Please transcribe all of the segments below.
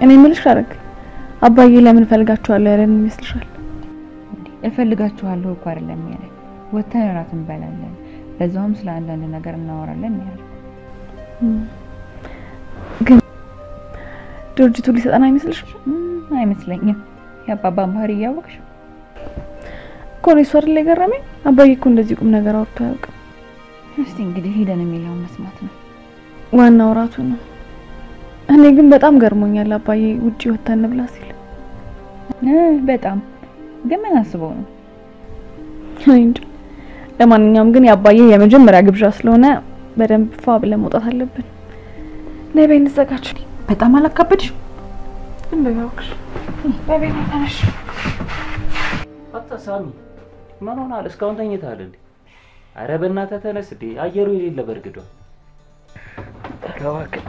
እኔ የምልሽ ሐረግ አባዬ ለምን እፈልጋችኋለሁ ያለን ይመስልሻል? እፈልጋችኋለሁ እኮ አይደለም ያለ ወተን እራት እንበላለን፣ በዛውም ስለ አንዳንድ ነገር እናወራለን ያለ ግን ድርጅቱ ሊሰጠን አይመስልሽም? አይመስለኝም። የአባባን ባህሪ እያወቅሽ እኮ ነው እሱ አይደል የገረመኝ። አባዬ እኮ እንደዚህ ቁም ነገር አውርቶ አያውቅም። እስቲ እንግዲህ ሄደን የሚለውን መስማት ነው። ዋናው እራቱ ነው። እኔ ግን በጣም ገርሞኛል አባዬ ውጪ ወተን እንብላ ሲል። በጣም ግን ምን አስበው ነው? እኔ እንጃ። ለማንኛውም ግን የአባዬ የመጀመሪያ ግብዣ ስለሆነ በደንብ ፏ ብለን መውጣት አለብን። ነይ በይ እንዘጋጅ። በጣም አላካበድሽ? ዝም በይ እባክሽ። በይ በይ ተነሽ። አታ ሳሚ ምን ሆናል? እስካሁን ተኝተሃል እንዴ? አረ በእናትህ ተነስ እንዴ! አየሩ የሌለ በርግዷል። እባክህ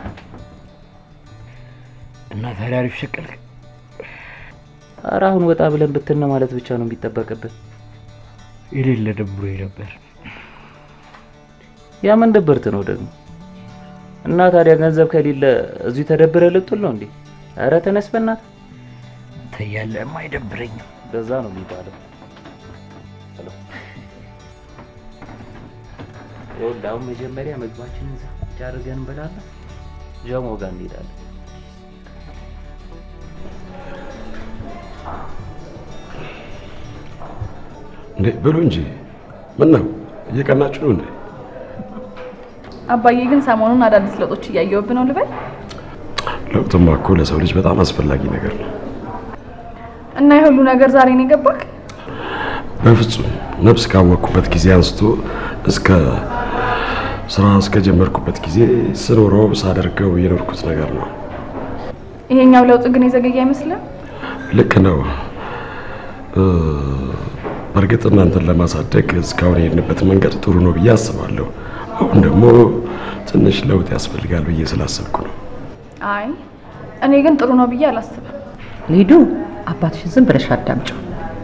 እና ታዲያ አሪፍ ሸቀልክ? አረ አሁን ወጣ ብለን ብትን ማለት ብቻ ነው የሚጠበቅብን። የሌለ ደብሮኝ ነበር። ያ ምን ድብርት ነው ደግሞ? እና ታዲያ ገንዘብ ከሌለ እዚሁ ተደብረ ልትውል ነው እንዴ? አረ ተነስ በእናትህ። አንተ እያለህማ አይደብረኝም። በዛ ነው የሚባለው። ይኸውልህ አሁን መጀመሪያ ምግባችንን ዛች አድርገን እንበላለን። ጀሞ ጋር እንሄዳለን። እንዴ ብሉ እንጂ ምን ነው እየቀናችሁ ነው እንዴ? አባዬ ግን ሰሞኑን አዳዲስ ለውጦች እያየሁብህ ነው ልበል? ለውጥማ እኮ ለሰው ልጅ በጣም አስፈላጊ ነገር ነው። እና የሁሉ ነገር ዛሬ ነው የገባክ? በፍጹም ነፍስ ካወቅኩበት ጊዜ አንስቶ እስከ ስራ እስከጀመርኩበት ጊዜ ስኖረው ሳደርገው የኖርኩት ነገር ነው። ይሄኛው ለውጥ ግን የዘገየ አይመስልም? ልክ ነው። እ፣ በእርግጥ እናንተን ለማሳደግ እስካሁን የሄድንበት መንገድ ጥሩ ነው ብዬ አስባለሁ። አሁን ደግሞ ትንሽ ለውጥ ያስፈልጋል ብዬ ስላሰብኩ ነው። አይ እኔ ግን ጥሩ ነው ብዬ አላስብም። ሊዱ አባትሽን ዝም ብለሽ አዳምጪው።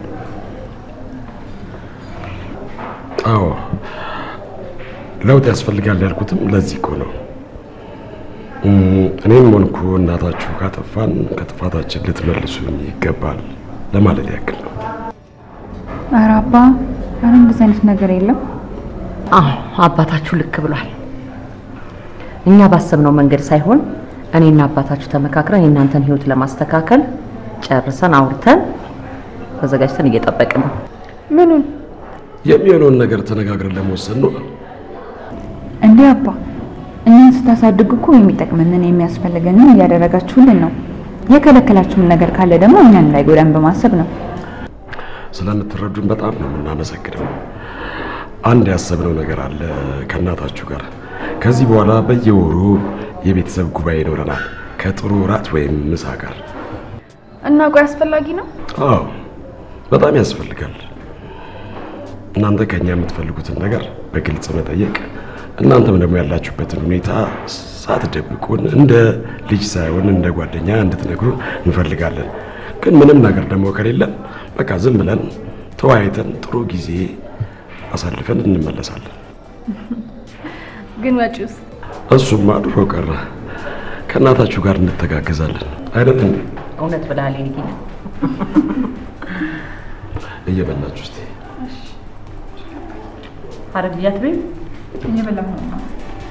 አዎ ለውጥ ያስፈልጋል ያልኩትም ለዚህ እኮ ነው። እም፣ እኔም ሆንኩ እናታችሁ ካጠፋን ከጥፋታችን ልትመልሱን ይገባል ለማለት ያክል ነው። ኧረ አባ፣ ኧረ እንደዚህ አይነት ነገር የለም። አዎ አባታችሁ ልክ ብሏል። እኛ ባሰብነው መንገድ ሳይሆን እኔና አባታችሁ ተመካክረን የእናንተን ህይወት ለማስተካከል ጨርሰን አውርተን ተዘጋጅተን እየጠበቅን ነው። ምኑን? የሚሆነውን ነገር ተነጋግረን ለመወሰን ነው። እንዴ አባ፣ እኛን ስታሳድጉ እኮ የሚጠቅመንን የሚያስፈልገንን እያደረጋችሁልን ነው። የከለከላችሁን ነገር ካለ ደግሞ እኛን እንዳይጎዳን በማሰብ ነው። ስለምትረዱን በጣም ነው የምናመሰግነው። አንድ ያሰብነው ነገር አለ ከእናታችሁ ጋር። ከዚህ በኋላ በየወሩ የቤተሰብ ጉባኤ ይኖረናል ከጥሩ እራት ወይም ምሳ ጋር። እና ቆይ አስፈላጊ ነው? አዎ በጣም ያስፈልጋል። እናንተ ከኛ የምትፈልጉትን ነገር በግልጽ መጠየቅ፣ እናንተም ደግሞ ያላችሁበትን ሁኔታ ሳትደብቁን እንደ ልጅ ሳይሆን እንደ ጓደኛ እንድትነግሩን እንፈልጋለን። ግን ምንም ነገር ደግሞ ከሌለን በቃ ዝም ብለን ተወያይተን ጥሩ ጊዜ አሳልፈን እንመለሳለን። ግን ወጪውስ? እሱማ ድሮ ቀረ። ከእናታችሁ ጋር እንተጋገዛለን አይደለም? እውነት ብለሃል ሊዲ። እየበላችሁ እስቲ ሐረግ ልጃት ቤት እየበላሁ ነው።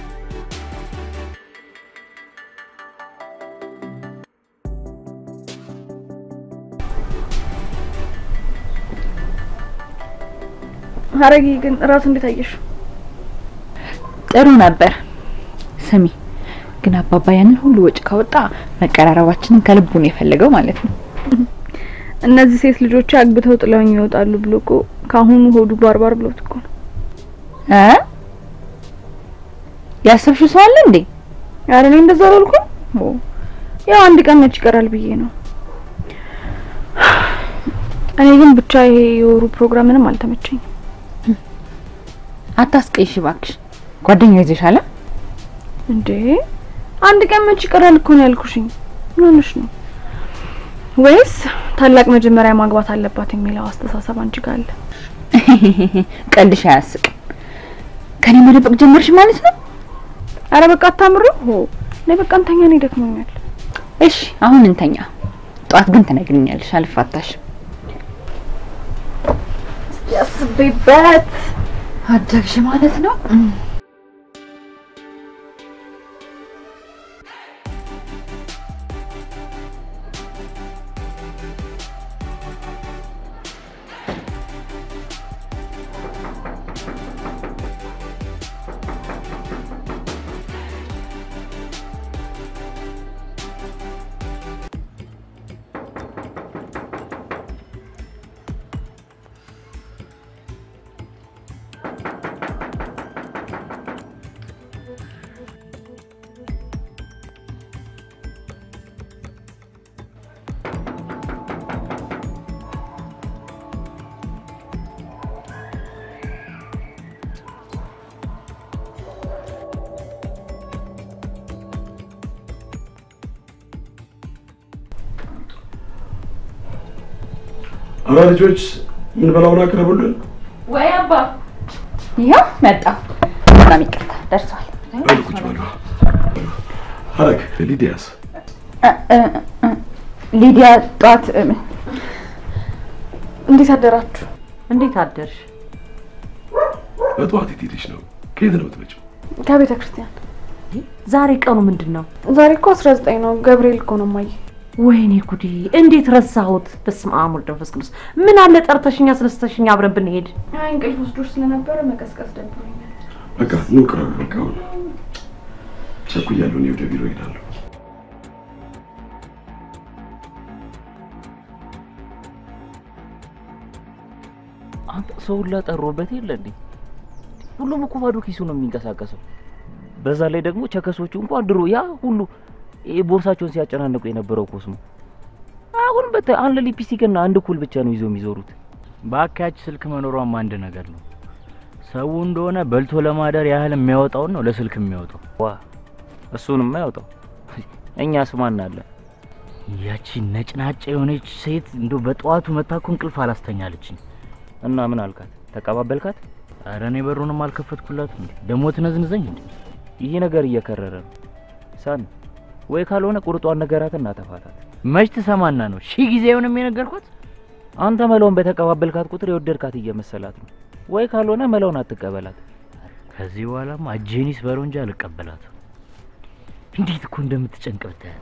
ሐረጊ ግን እራቱ እንዴት አየሽ? ጥሩ ነበር። ስሚ ግን አባባ ያንን ሁሉ ወጪ ካወጣ መቀራረባችንን ከልቡ ነው የፈለገው ማለት ነው። እነዚህ ሴት ልጆች አግብተው ጥለውኝ ይወጣሉ ብሎ እኮ ከአሁኑ ሆዱ ባርባር ብሎት እኮ ነው። እ ያሰብሽው ሰው አለ እንዴ? ኧረ እኔ እንደዛ አላልኩም። ኦ ያው አንድ ቀን መች ይቀራል ብዬ ነው። እኔ ግን ብቻ ይሄ የወሩ ፕሮግራም ምንም አልተመቸኝም። አታስቀይሽ እባክሽ። ጓደኛ ይዘሻል? እንዴ አንድ ቀን መች ይቀራል እኮ ነው ያልኩሽኝ። ምን ሆነሽ ነው? ወይስ ታላቅ መጀመሪያ ማግባት አለባት የሚለው አስተሳሰብ አንቺ ጋር አለ? ቀልድሽ አያስቅም። ከኔ መደበቅ ጀመርሽ ማለት ነው? አረ በቃ አታምሩ። ሆ ነይ በቃ እንተኛ፣ እኔ ደክሞኛል። እሺ አሁን እንተኛ። ጠዋት ግን ትነግሪኛለሽ። አልፋታሽም። ያስቤበት አደግሽ ማለት ነው። አረ ልጆች ምን በላውን አቅርቡልን። ወይ አባ ይኸው መጣ። በጣም ይቅርታ ደርሷል። በሉ ቁጭ በሉ። ሀረግ ሊዲያስ ሊዲያ ጠዋት እ፣ እንዴት አደራችሁ? እንዴት አደርሽ? በጠዋት የት ሄደሽ ነው? ከየት ነው የምትመጪው? ከቤተ ክርስቲያን ዛሬ ቀኑ ምንድን ነው? ዛሬ እኮ አስራ ዘጠኝ ነው። ገብርኤል እኮ ነው ማየ ወይኔ ጉዴ! እንዴት ረሳሁት? በስመ አብ ወልድ መንፈስ ቅዱስ። ምን አለ ጠርተሽኝ አስነስተሽኝ አብረን ብንሄድ። አይ እንቅልፍ ወስዶሽ ስለነበረ መቀስቀስ ደብሮኛል። በቃ ኑ ቅረቡ። በቃ አሁን ቸኩያለሁ። እኔ ወደ ቢሮ እሄዳለሁ። አንተ ሰው ሁላ ጠሮበት የለ እንዴ? ሁሉም እኮ ባዶ ኪሱ ነው የሚንቀሳቀሰው። በዛ ላይ ደግሞ ቸከሶቹ እንኳን ድሮ ያ ሁሉ ይሄ ቦርሳቸውን ሲያጨናንቁ የነበረው ኮስሞ አሁን በተ አንድ ሊፕስቲክ እና አንድ ኩል ብቻ ነው ይዘው የሚዞሩት። በአካያች ስልክ መኖሯም አንድ ነገር ነው። ሰው እንደሆነ በልቶ ለማደር ያህል የሚያወጣውን ነው ለስልክ የሚያወጣው። ዋ እሱንም ያውጣው። እኛስ ማን አለ? ያቺ ነጭናጫ የሆነች ሴት እንዶ በጠዋቱ መታ እኮ እንቅልፍ አላስተኛለችኝ። እና ምን አልካት? ተቀባበልካት? ኧረ እኔ በሩንም አልከፈትኩላትም እንዴ ደግሞ ትነዝንዘኝ እንዴ? ይሄ ነገር እየከረረ ነው ሳን ወይ ካልሆነ ቁርጧን ነገራት እና ተፋታት። መች ትሰማና ነው ሺህ ጊዜ የሆነም የነገርኳት። አንተ መለውን በተቀባበልካት ቁጥር የወደድካት እየመሰላት ነው። ወይ ካልሆነ መለውን አትቀበላት። ከዚህ በኋላማ እጄኒስ በለው እንጂ አልቀበላትም። እንዴት እኮ እንደምትጨንቅ ብታያት።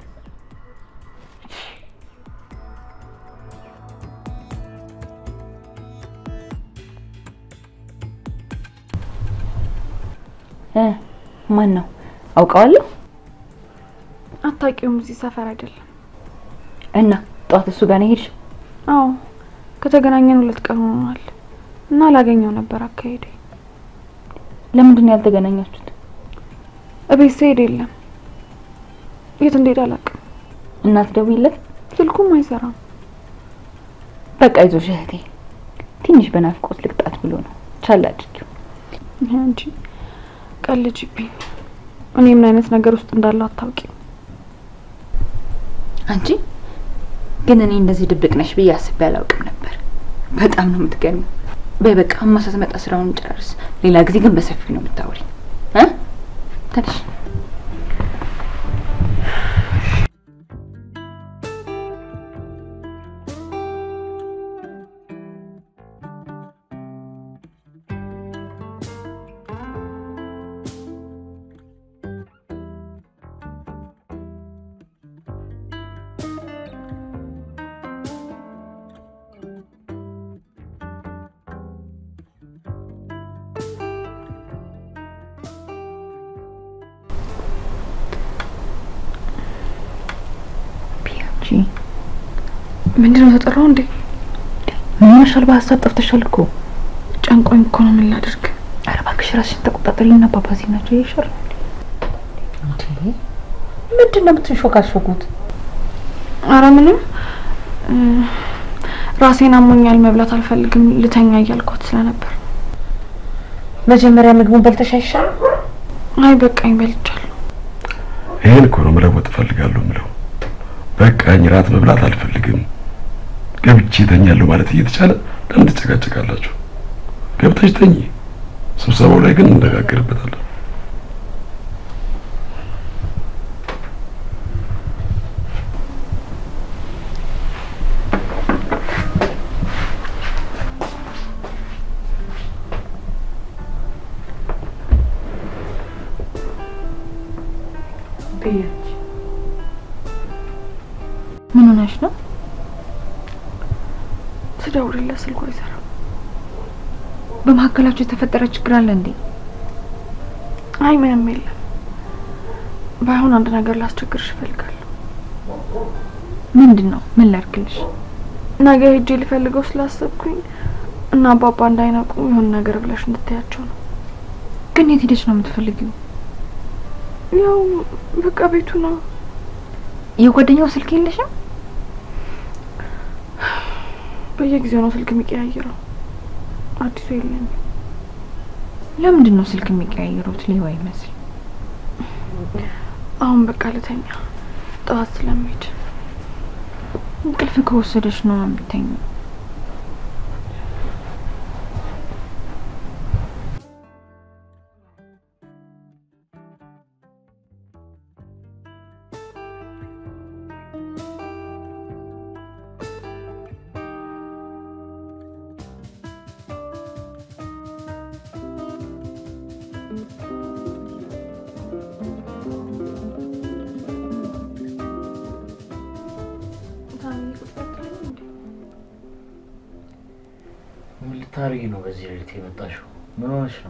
እ ማን ነው አውቀዋለሁ። አታውቂውም? እዚህ ሰፈር አይደለም። እና ጠዋት እሱ ጋር ነው የሄድሽው? አዎ ከተገናኘን ሁለት ቀን ሆኗል እና ላገኘው ነበር አካሄዴ። ለምንድን ነው ያልተገናኛችሁት? እቤት ስሄድ የለም። የት እንደሄደ አላውቅም። እናት ደውይለት። ስልኩም አይሰራም። በቃ ይዞሽ እህቴ፣ ትንሽ በናፍቆት ልቅጣት ብሎ ነው። ቻል አድርጊው። ይሄ አንቺ ቀልጅብኝ። እኔ ምን አይነት ነገር ውስጥ እንዳለው አታውቂም። አንቺ ግን እኔ እንደዚህ ድብቅ ነሽ ብዬ አስቤ አላውቅም ነበር። በጣም ነው የምትገርሚው። በይ በቃ እማ ስትመጣ ስራውን ጨርስ። ሌላ ጊዜ ግን በሰፊው ነው የምታወሪ እ ተነሽ ፒያቺ ምንድነው ተጠራው እንዴ? ምን ያሻል? በሀሳብ ጠፍተሻል እኮ። ጨንቆኝ እኮ ነው። ምን ላድርግ? ኧረ እባክሽ ራስሽን ተቆጣጠሪ። እና ፓፓሲ ናቸው ይሻል። ምንድን ነው የምትንሾካሾኩት? አረ ምንም እ፣ ራሴን አሞኛል፣ መብላት አልፈልግም፣ ልተኛ እያልኳት ስለነበር። መጀመሪያ ምግቡን በልተሽ አይሻልም? አይ በቃኝ፣ በልቻለሁ። ይሄን እኮ ነው መለወጥ እፈልጋለሁ የምለው። በቃኝ፣ ራት መብላት አልፈልግም፣ ገብቼ ተኛለሁ ማለት እየተቻለ ለምን ትጨቃጨቃላችሁ? ገብተሽ ተኝ። ስብሰባው ላይ ግን እንነጋገርበታለን። ሆነሽ ነው? ስደውልለት ስልኩ አይሰራም። በመካከላችሁ የተፈጠረ ችግር አለ እንዴ? አይ ምንም የለም። ባይሆን አንድ ነገር ላስቸግርሽ እፈልጋለሁ። ምንድን ነው? ምን ላድርግልሽ? ነገ ሄጄ ልፈልገው ስላሰብኩኝ እና አባባ እንዳይነቁ የሆነ ነገር ብለሽ እንድታያቸው ነው። ግን የት ሄደሽ ነው የምትፈልጊው? ያው በቃ ቤቱ ነው። የጓደኛው ስልክ የለሽም? በየጊዜው ነው ስልክ የሚቀያየረው። አዲሱ የለኝም። ለምንድን ነው ስልክ የሚቀያየሩት? ሌባ ይመስል። አሁን በቃ ልተኛ፣ ጠዋት ስለሚሄድ እንቅልፍ ከወሰደሽ ነው የምተኛው። ምን ልታደርጊ ነው በዚህ ሌሊት የመጣሽው? ምን ሆነሽ ነው?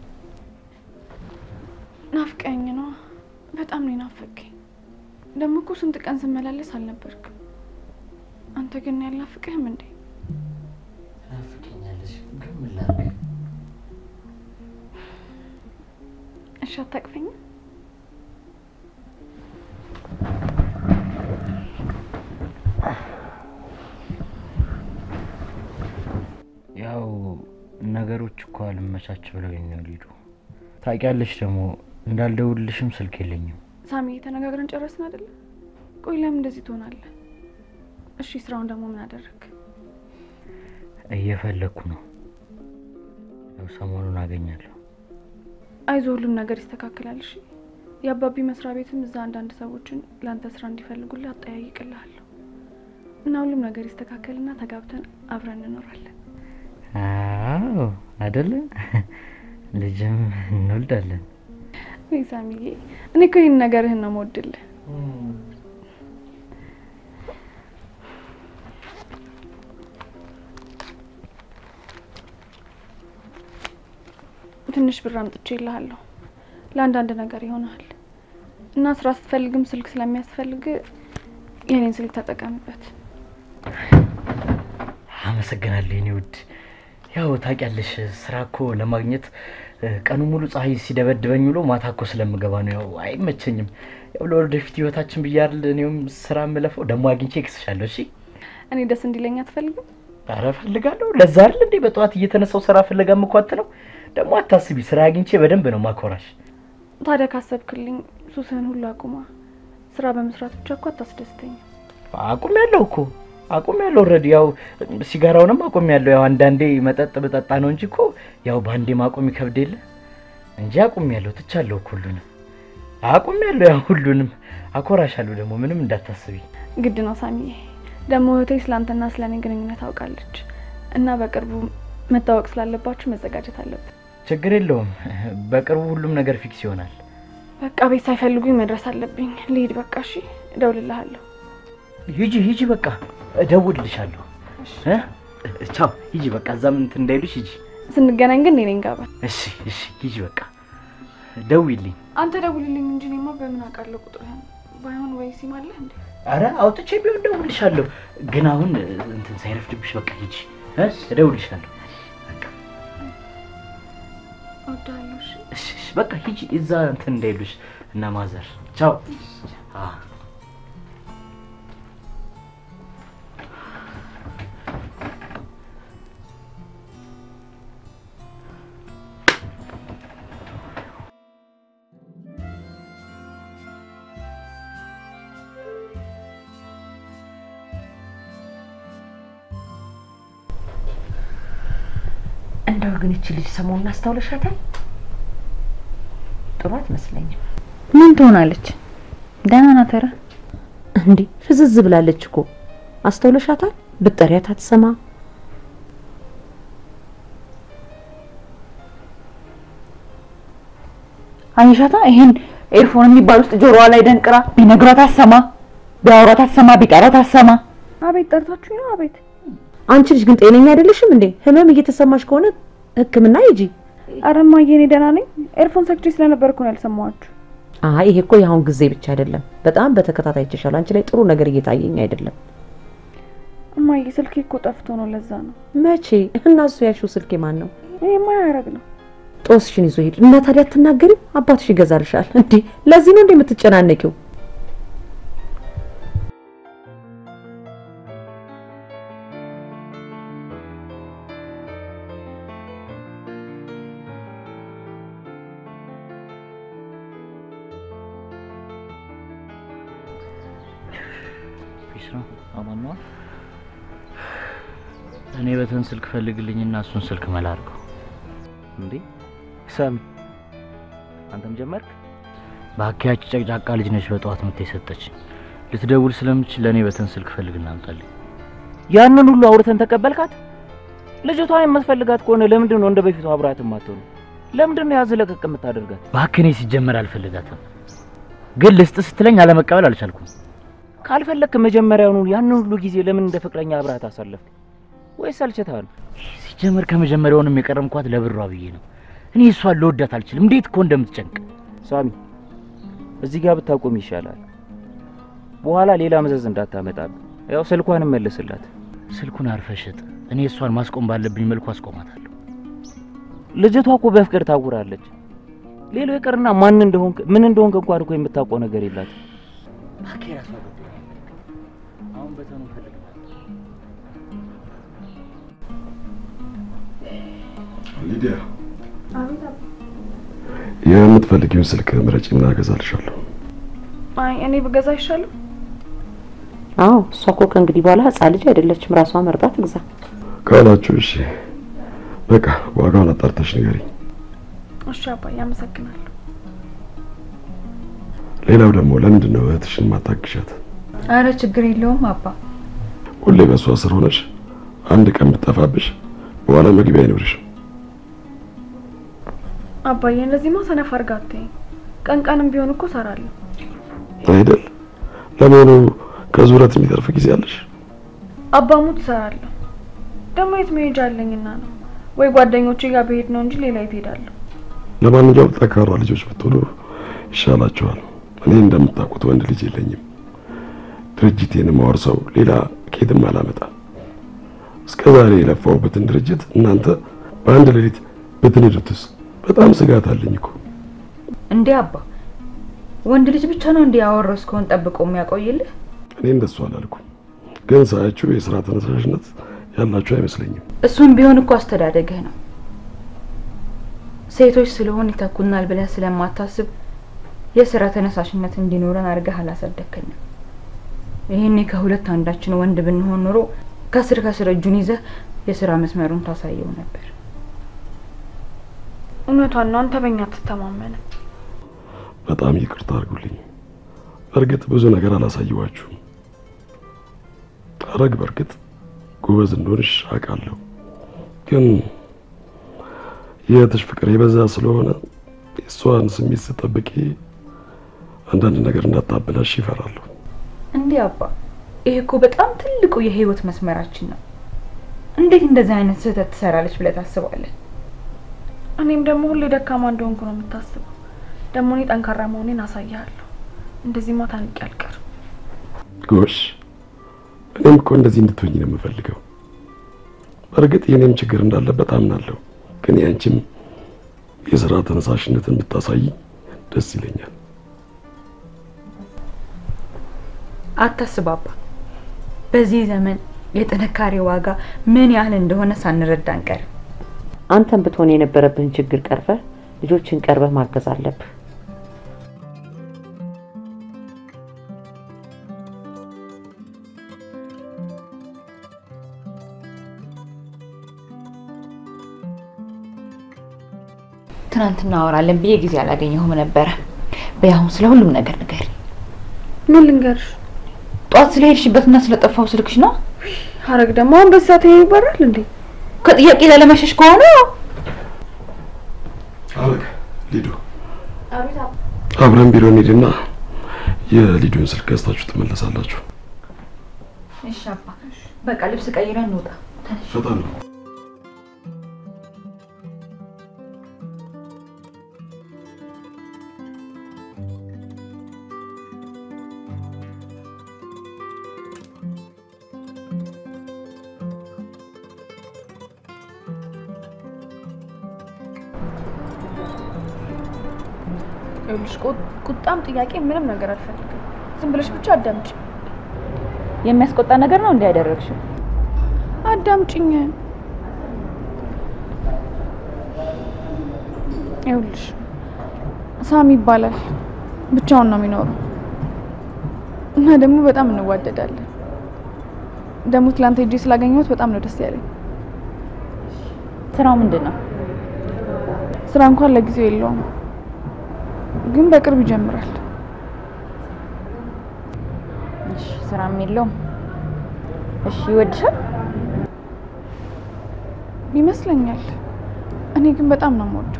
ናፍቀኝ ነው። በጣም ነው ናፈቀኝ። ደግሞ እኮ ስንት ቀን ስመላለስ አልነበርክም። አንተ ግን ያልናፍቅህም እንዴ? ናፍቀኛለሽ፣ ግን ምን ላድርግ? እሺ አታቅፈኝም? ያው ነገሮች እኮ አልመቻች ብለውኝ ነው ሊዱ። ታውቂያለሽ ደግሞ እንዳልደውልልሽም ስልክ የለኝም። ሳሚ ተነጋግረን ጨረስን አይደለ? ቆይ ለምን እንደዚህ ትሆናለህ? እሺ ስራውን ደግሞ ምን አደረግ? እየፈለግኩ ነው። ያው ሰሞኑን አገኛለሁ። አይዞህ ሁሉም ነገር ይስተካከላል። እሺ የአባቢ መስሪያ ቤትም እዛ አንዳንድ ሰዎችን ለአንተ ስራ እንዲፈልጉልህ አጠያይቅልሃለሁ እና ሁሉም ነገር ይስተካከልና ተጋብተን አብረን እንኖራለን። አዎ አይደለ? ልጅም እንወልዳለን። ወይ ሳሚዬ፣ እኔ እኮ ይህን ነገርህን ነው የምወድልህ። ትንሽ ብር አምጥቼ ይልሃለሁ ለአንዳንድ ነገር ይሆናል እና ስራ ስትፈልግም ስልክ ስለሚያስፈልግ የኔን ስልክ ተጠቀምበት። አመሰግናለሁ የኔ ውድ። ያው ታውቂያለሽ ስራ እኮ ለማግኘት እ፣ ቀኑ ሙሉ ፀሐይ ሲደበድበኝ ውሎ ማታ እኮ ስለምገባ ነው። ያው አይመቸኝም። ያው ለወደፊት ህይወታችን ብያል እኔም ስራ የምለፈው ደግሞ አግኝቼ እክስሻለሁ። እሺ እኔ ደስ እንዲለኝ አትፈልግም? ኧረ እፈልጋለሁ። ለዛ አይደል እንዴ በጠዋት እየተነሳው ስራ ፍለጋ ምኳት ነው። ደግሞ አታስቢ፣ ስራ አግኝቼ በደንብ ነው ማኮራሽ። ታዲያ ካሰብክልኝ ሱስህን ሁሉ አቁማ። ስራ በመስራት ብቻ እኮ አታስደስተኝም። አቁም ያለው እኮ አቁም ያለው ኦልሬዲ ያው ሲጋራውንም አቁም ያለው ያው አንዳንዴ መጠጥ በጠጣ ነው እንጂ እኮ ያው በአንዴ ማቆም ይከብድ የለ እንጂ አቁም ያለው ትቻለሁ እኮ ሁሉንም አቁም ያለው ያው ሁሉንም አኮራሻለሁ። ደግሞ ምንም እንዳታስቢ። ግድ ነው ሳሚዬ። ደግሞ እህቴ ስለአንተና ስለ እኔ ግንኙነት ታውቃለች እና በቅርቡ መታወቅ ስላለባችሁ መዘጋጀት አለብን። ችግር የለውም። በቅርቡ ሁሉም ነገር ፊክስ ይሆናል። በቃ ቤት ሳይፈልጉኝ መድረስ አለብኝ። ልሂድ በቃ። እሺ፣ እደውልልሃለሁ። ሂጂ ሂጂ፣ በቃ እደውልልሻለሁ። እ? ቻው፣ ሂጂ በቃ። እዛም እንትን እንዳይሉሽ ሂጂ። ስንገናኝ ግን እኔ ነኝ ጋባ። እሺ እሺ፣ ሂጂ በቃ ደውይልኝ። አንተ ደውልልኝ እንጂ እኔማ በምን አውቃለሁ ቁጥርህን? ባይሆን ወይ ሲም አለህ እንዴ? አረ አውጥቼ ቢሆን እደውልልሻለሁ። ግን አሁን እንትን ሳይረፍድብሽ በቃ ሂጂ እ? እደውልልሻለሁ። በቃ እወድሃለሁ። እሺ እሺ እሺ፣ በቃ ሂጂ። እዛ እንትን እንዳይሉሽ እና ማዘር። ቻው። አ እንደው ግን እቺ ልጅ ሰሞኑን አስታውለሻታል? ጥሩ አትመስለኝም። ምን ትሆናለች? ደህና ናት። ኧረ እንዴ ፍዝዝ ብላለች እኮ አስተውለሻታል? ብጠሪያት አትሰማ። አየሻታ? ይሄን ኤርፎን የሚባል ውስጥ ጆሮዋ ላይ ደንቅራ ቢነግሯት አሰማ። ቢያወራት አትሰማ፣ ቢጠራት አትሰማ። አቤት ጠርታችሁኝ ነው? አቤት አንቺ ልጅ ግን ጤነኛ አይደለሽም እንዴ? ህመም እየተሰማሽ ከሆነ ሕክምና ሂጂ። ኧረ እማዬ እኔ ደህና ነኝ። ኤርፎን ሰክቼ ስለነበር እኮ ነው ያልሰማኋችሁ። አይ ይሄ እኮ የአሁን ጊዜ ብቻ አይደለም፣ በጣም በተከታታይ ይችሻል። አንቺ ላይ ጥሩ ነገር እየታየኝ አይደለም። እማዬ ስልኬ እኮ ጠፍቶ ነው፣ ለዛ ነው። መቼ እና እሱ ያልሽው ስልኬ ማን ነው? ይሄማ ያረግ ነው። ጦስሽን ይዞ ሄድ እና ታዲያ አትናገሪም? አባትሽ ይገዛልሻል። እንዴ ለዚህ ነው እንዴ የምትጨናነቂው? ፒስ ነው አማን ነው። እኔ በተን ስልክ ፈልግልኝና እሱን ስልክ መላ አድርገው። እንዴ ሳሚ አንተም ጀመርክ? ባኪያች ጨቅጫቃ ልጅ ነች በጠዋት ምት የሰጠች ልትደውል ስለምችል ለእኔ በተን ስልክ ፈልግና አምጣልኝ። ያንን ሁሉ አውርተን ተቀበልካት? ልጅቷን የምትፈልጋት ከሆነ ለምንድን ነው እንደ በፊቱ አብራት የማትሆኑ? ለምንድን ነው ያዝ ለቀቅ የምታደርጋት? እባክህ እኔ ሲጀመር አልፈልጋትም፣ ግን ልስጥ ስትለኝ አለመቀበል አልቻልኩም። ካልፈለክ መጀመሪያውኑ ያንን ሁሉ ጊዜ ለምን እንደ ፍቅረኛ አብራት አሳለፍክ? ወይስ አልችታል? ሲጀመር ከመጀመሪያውንም የቀረምኳት ለብሯ ብዬ ነው። እኔ እሷን ልወዳት አልችልም። እንዴት እኮ እንደምትጨንቅ ሳሚ፣ እዚህ ጋር ብታቆም ይሻላል። በኋላ ሌላ መዘዝ እንዳታመጣብህ። ያው ስልኳንም መልስላት። ስልኩን አርፈሽጥ። እኔ እሷን ማስቆም ባለብኝ መልኩ አስቆማታለሁ። ልጅቷ እኮ በፍቅር ታውራለች። ሌላው ይቅርና ማን እንደሆንክ ምን እንደሆንክ እንኳን እኮ የምታውቀው ነገር የላትም። እባክህ የራሷ ጉዳይ። አሁን በተኑ ፈልግ ሊዲያ የምትፈልጊውን ስልክ ምረጪ፣ ምን አገዛልሻለሁ። አይ እኔ ብገዛ አይሻልም? አዎ እሷ እኮ ከእንግዲህ በኋላ ህጻን ልጅ አይደለችም። ራሷ መርጣ ትግዛ። ካላችሁ እሺ፣ በቃ ዋጋውን አጣርተሽ ንገሪኝ። እሺ አባዬ አመሰግናለሁ። ሌላው ደግሞ ለምንድን ነው እህትሽን ማታግሻት? አረ ችግር የለውም አባ። ሁሌ በእሷ ስር ሆነሽ አንድ ቀን ብትጠፋብሽ በኋላ መግቢያ አይኖርሽም። አባዬ እንደዚህማ ሰነፍ አድርጋ አትይኝ። ቀን ቀንም ቢሆን እኮ እሰራለሁ። አይደል? ለመሆኑ ከዙረት የሚተርፍ ጊዜ አለሽ? አባሙት እሰራለሁ። ደግሞ የት መሄጃ አለኝና ነው? ወይ ጓደኞቼ ጋር ብሄድ ነው እንጂ ሌላ የት ሄዳለሁ? ለማንኛውም ጠንካራ ልጆች ብትሆኑ ይሻላችኋል። እኔ እንደምታውቁት ወንድ ልጅ የለኝም። ድርጅቴን ማወርሰው ሌላ ኬትም አላመጣም። እስከ ዛሬ የለፋውበትን ድርጅት እናንተ በአንድ ሌሊት ብትንዱትስ? በጣም ስጋት አለኝ እኮ። እንዴ አባ፣ ወንድ ልጅ ብቻ ነው እንዴ ያወረስከውን ጠብቆ የሚያቆይልህ? እኔ እንደሱ አላልኩም፣ ግን ሳያችሁ የስራ ተነሳሽነት ያላችሁ አይመስለኝም። እሱም ቢሆን እኮ አስተዳደግህ ነው። ሴቶች ስለሆን ይተኩናል ብለህ ስለማታስብ የስራ ተነሳሽነት እንዲኖረን አድርገህ አላሳደግከንም። ይህኔ ከሁለት አንዳችን ወንድ ብንሆን ኖሮ ከስር ከስር እጁን ይዘህ የስራ መስመሩን ታሳየው ነበር። እውነቷን ነው። አንተ በእኛ አትተማመንም። በጣም ይቅርታ አድርጉልኝ። በእርግጥ ብዙ ነገር አላሳየዋችሁም። አረግ በእርግጥ ጎበዝ እንደሆንሽ አውቃለሁ፣ ግን የእህትሽ ፍቅር የበዛ ስለሆነ የእሷን ስሜት ስጠብቂ አንዳንድ ነገር እንዳታበላሽ ይፈራለሁ። እንዴ አባ፣ ይሄ እኮ በጣም ትልቁ የህይወት መስመራችን ነው። እንዴት እንደዚህ አይነት ስህተት ትሰራለች ብለህ ታስባለህ? እኔም ደግሞ ሁሌ ደካማ እንደሆንኩ ነው የምታስበው። ደግሞ እኔ ጠንካራ መሆኔን አሳይሃለሁ። እንደዚህማ ታንቄ አልቀርም። ጎሽ፣ እኔም እኮ እንደዚህ እንድትሆኝ ነው የምፈልገው። በእርግጥ የኔም ችግር እንዳለበት አምናለሁ፣ ግን ያንቺም የስራ ተነሳሽነትን ብታሳይ ደስ ይለኛል። አታስብ አባ፣ በዚህ ዘመን የጥንካሬ ዋጋ ምን ያህል እንደሆነ ሳንረዳ አንቀርም። አንተም ብትሆን የነበረብህን ችግር ቀርፈህ ልጆችን ቀርበህ ማገዝ አለብህ። ትናንትና አወራለን ብዬ ጊዜ አላገኘሁም ነበረ። በያሁን ስለ ሁሉም ነገር ንገሪ። ምን ልንገርሽ? ጠዋት ስለሄድሽበትና ስለጠፋው ስልክሽ ነው። ሀረግ ደግሞ አሁን በዚህ ሰዓት ይሄ ይበራል እንዴ? ከጥያቄ ላለመሸሽ ከሆነ አረግ ሊዱ፣ አብረን ቢሮ እንሂድና የሊዲዮን ስልክ ገዝታችሁ ትመለሳላችሁ። እሺ አባ፣ በቃ ልብስ ቀይረን እንውጣ። ፈጣን ነው። ይኸውልሽ ቁ- ቁጣም ጥያቄ ምንም ነገር አልፈልግም። ዝም ብለሽ ብቻ አዳምጪ የሚያስቆጣ ነገር ነው እንዲያደረግሽው። አዳምጪኝ። ይኸውልሽ ሳሚ ይባላል። ብቻውን ነው የሚኖረው እና ደግሞ በጣም እንዋደዳለን። ደግሞ ትላንት ሄጄ ስላገኘሁት በጣም ነው ደስ ያለኝ። ስራው ምንድን ነው? ስራ እንኳን ለጊዜው የለውም፣ ግን በቅርብ ይጀምራል። እሺ፣ ስራም የለውም። እሺ፣ ይወድሻል? ይመስለኛል። እኔ ግን በጣም ነው የምወደው።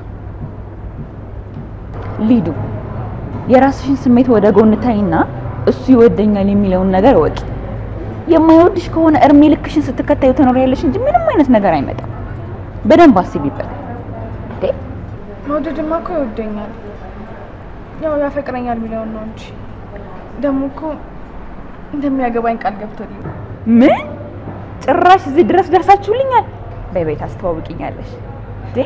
ሊዱ፣ የራስሽን ስሜት ወደ ጎን ታይና እሱ ይወደኛል የሚለውን ነገር እወቂ። የማይወድሽ ከሆነ እርሜ ልክሽን ስትከታዩ ትኖሪያለሽ እንጂ ምንም አይነት ነገር አይመጣም። በደንብ አስቢበት። እንዴ መውደድማ እኮ ይወደኛል፣ ያው ያፈቅረኛል የሚለውን ነው እንጂ ደግሞ እኮ እንደሚያገባኝ ቃል ገብቶልኝ ምን ጭራሽ እዚህ ድረስ ደርሳችሁልኛል? በቤት አስተዋውቂኛለሽ እንዴ?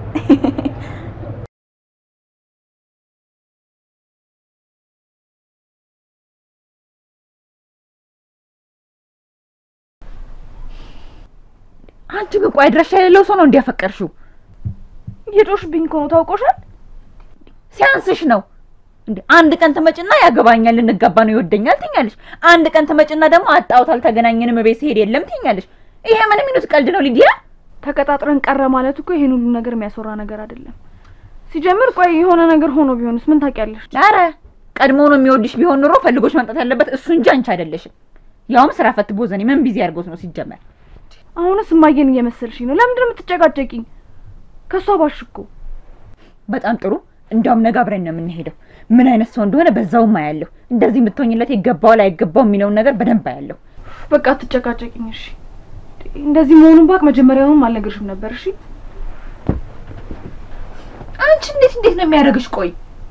አንቺ ግን ቆይ አድራሻ የሌለው ሰው ነው እንዲያፈቀርሽው? እየጮሽብኝ እኮ ነው ታውቆሻል። ሲያንስሽ ነው እንዴ? አንድ ቀን ትመጭና ያገባኛል፣ ልንጋባ ነው፣ ይወደኛል ትኛለሽ። አንድ ቀን ትመጭና ደግሞ አጣሁት፣ አልተገናኘንም፣ ቤት ሲሄድ የለም ትኛለሽ። ይሄ ምን የሚሉት ቀልድ ነው ሊዲያ? ተቀጣጥረን ቀረ ማለት እኮ ይሄን ሁሉ ነገር የሚያስወራ ነገር አይደለም። ሲጀምር ቆይ የሆነ ነገር ሆኖ ቢሆንስ ምን ታውቂያለሽ? ኧረ ቀድሞ ነው የሚወድሽ ቢሆን ኑሮ ፈልጎች መምጣት ያለበት እሱ እንጂ አንቺ አይደለሽም። ያውም ስራ ፈት ቦዘኔ ምን ቢዚ አድርጎት ነው ሲጀመር። አሁንስ እማዬን እየመሰልሽኝ ነው። ለምንድን ነው የምትጨቃጨቂኝ? ከሷ ባሽ እኮ በጣም ጥሩ። እንዲያውም ነገ አብረን ነው የምንሄደው። ምን አይነት ሰው እንደሆነ በዛውም አያለሁ። እንደዚህ የምትሆኝለት ይገባዋል አይገባው የሚለውን ነገር በደንብ አያለሁ። በቃ አትጨቃጨቂኝ እሺ። እንደዚህ መሆኑን ባቅ መጀመሪያውንም አልነግርሽም ነበር እሺ። አንቺ እንዴት እንዴት ነው የሚያደርግሽ? ቆይ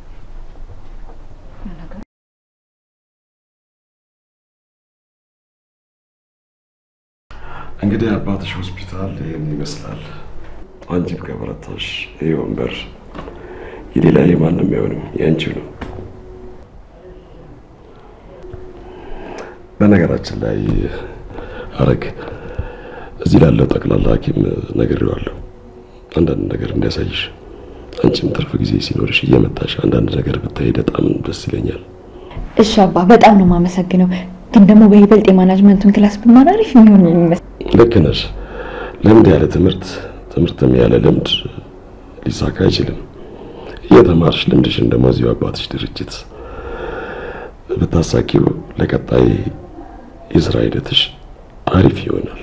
እንግዲህ አባትሽ ሆስፒታል ይህን ይመስላል። አንቺም ከበረታሽ ይህ ወንበር የሌላ የማንም አይሆንም የአንቺው ነው። በነገራችን ላይ አረግ እዚህ ላለው ጠቅላላ ሐኪም ነግሬዋለሁ አንዳንድ ነገር እንዲያሳይሽ። አንቺም ትርፍ ጊዜ ሲኖርሽ እየመጣሽ አንዳንድ ነገር ብታይ በጣም ደስ ይለኛል። እሺ አባ፣ በጣም ነው የማመሰግነው። ግን ደግሞ በይበልጥ የማናጅመንቱን ክላስ ብማር አሪፍ የሚሆን ይመስል ልክ ነሽ። ልምድ ያለ ትምህርት፣ ትምህርትም ያለ ልምድ ሊሳካ አይችልም። እየተማርሽ ልምድሽን ደግሞ እዚሁ አባትሽ ድርጅት ብታሳኪው ለቀጣይ የስራ ሂደትሽ አሪፍ ይሆናል።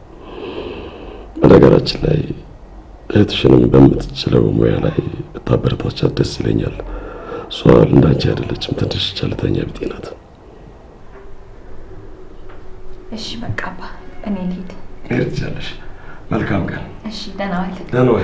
በነገራችን ላይ እህትሽንም በምትችለው ሙያ ላይ ብታበረታቻት ደስ ይለኛል። እሷ እንዳንቺ አይደለችም፣ ትንሽ ቸልተኛ ቢጤ ናት። እሺ በቃ አባ፣ እኔ ልሂድ። መሄድ ትችያለሽ። መልካም ቀን። እሺ ደህና ዋል። ደህና ዋይ።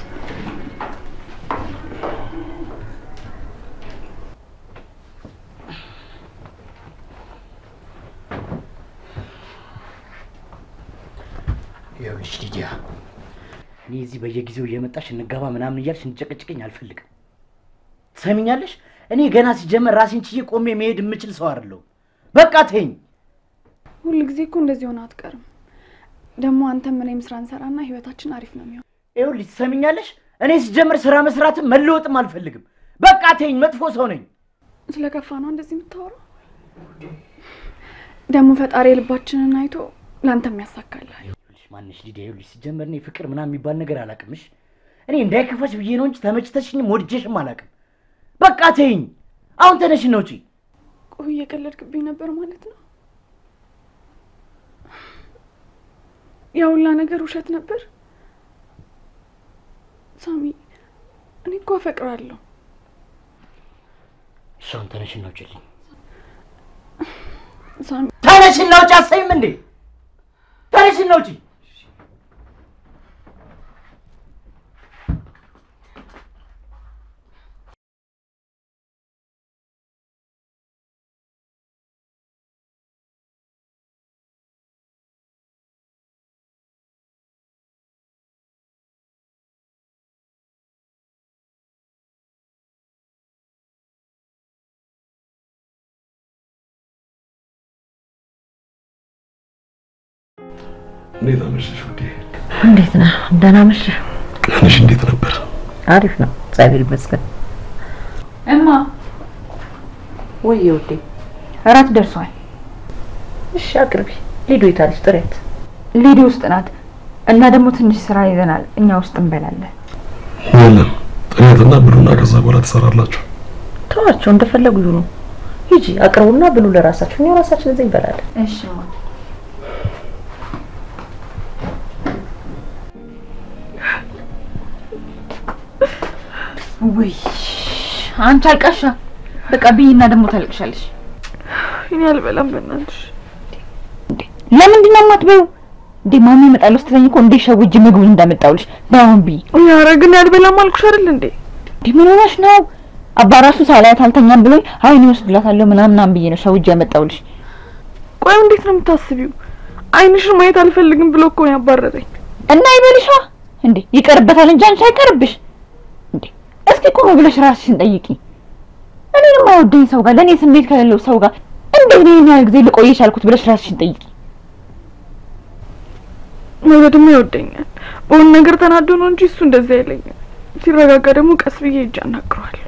ይኸውልሽ ሊዲያ፣ እኔ እዚህ በየጊዜው እየመጣሽ እንጋባ ምናምን እያልሽ እንጨቀጭቀኝ አልፈልግም። ትሰሚኛለሽ? እኔ ገና ሲጀመር ራሴን ችዬ ቆሜ መሄድ የምችል ሰው አይደለሁም። በቃ ተይኝ። ሁል ጊዜ እኮ እንደዚህ ሆነ አትቀርም። ደግሞ አንተም እኔም ስራ እንሰራና ህይወታችን አሪፍ ነው የሚሆን። ይኸውልሽ ትሰሚኛለሽ? እኔ ሲጀመር ስራ መስራትም መለወጥም አልፈልግም። በቃ ተይኝ። መጥፎ ሰው ነኝ። ስለከፋ ነው እንደዚህ የምታወራው። ደግሞ ፈጣሪ የልባችንን አይቶ ለአንተም ያሳካልሃል። ይኸውልሽ ማንሽ ሊዲያ፣ ይኸውልሽ ሲጀመር እኔ ፍቅር ምናምን የሚባል ነገር አላውቅምሽ። እኔ እንዳይከፋሽ ብዬ ነው እንጂ ተመችተሽኝም ወድጄሽም አላውቅም። በቃ ተይኝ። አሁን ተነሽ ነው ውጪ። ቆይ እየቀለድክብኝ ነበር ማለት ነው? ያ ሁላ ነገር ውሸት ነበር? ሳሚ፣ እኔ እኮ አፈቅራለሁ። እሺ አሁን ተነሽ ነው ውጪልኝ። ሳሚ ተነሽና ውጪ። አሰይም እንዴ ተነሽና ውጪ። እንዴት አመሸሽ ውዴ? እንዴት ነህ? ደህና መሸህ? ቀንሽ እንዴት ነበር? አሪፍ ነው፣ እግዚአብሔር ይመስገን። እማ ወይ ውዴ፣ እራት ደርሷል። እሺ አቅርቢ። ሊዱ የታለች? ጥሬት ሊዲ ውስጥ ናት እና ደግሞ ትንሽ ስራ ይዘናል። እኛ ውስጥ እንበላለን። የለም ጥሬትና ብሉና ከዛ በኋላ ትሰራላችሁ። ተዋቸው፣ እንደፈለጉ ይሁኑ። ሂጂ አቅርቡና ብሉ ለራሳችሁ፣ እኛ ራሳችን እዚህ እንበላለን። እሺ እማ። ውይ አንቺ አልቃሻ፣ በቃ ብይና ደግሞ ታለቅሻለሽ። እኔ አልበላም በእናትሽ። ለምንድን ነው የማትበይው? እንዴ ማሚ እመጣለሁ ስትለኝ እኮ እንዴ ሸውጄ ምግቡን እንዳመጣውልሽ በአሁን ብይ። ኧረ ግን አልበላም አልኩሽ አይደል እንዴ? እንዴ ምን ሆነሽ ነው? አባ ራሱ ሳላያት አልተኛም ብሎኝ አይኔ ወስድላታለሁ ምናምናም ብዬ ነው ሸውጄ ያመጣውልሽ። ቆይ እንዴት ነው የምታስቢው? አይንሽን ማየት አልፈልግም ብሎ እኮ ነው ያባረረኝ። እና ይበልሻ እንዴ ይቀርበታል እንጂ አንቺ አይቀርብሽ እንዴ። እስኪ ቆም ብለሽ ራስሽን ጠይቂ። እኔን የማይወደኝ ሰው ጋር ለእኔ ስሜት ከሌለው ሰው ጋር እንዴት ነው ይሄን ያህል ጊዜ ልቆየሽ ያልኩት ብለሽ ራስሽን ጠይቂ። መውደድማ ይወደኛል። በሆነ ነገር ተናዶ ነው እንጂ እሱ እንደዚህ አይለኝም። ሲረጋጋ ደግሞ ቀስ ብዬ እጅ አናግረዋለሁ።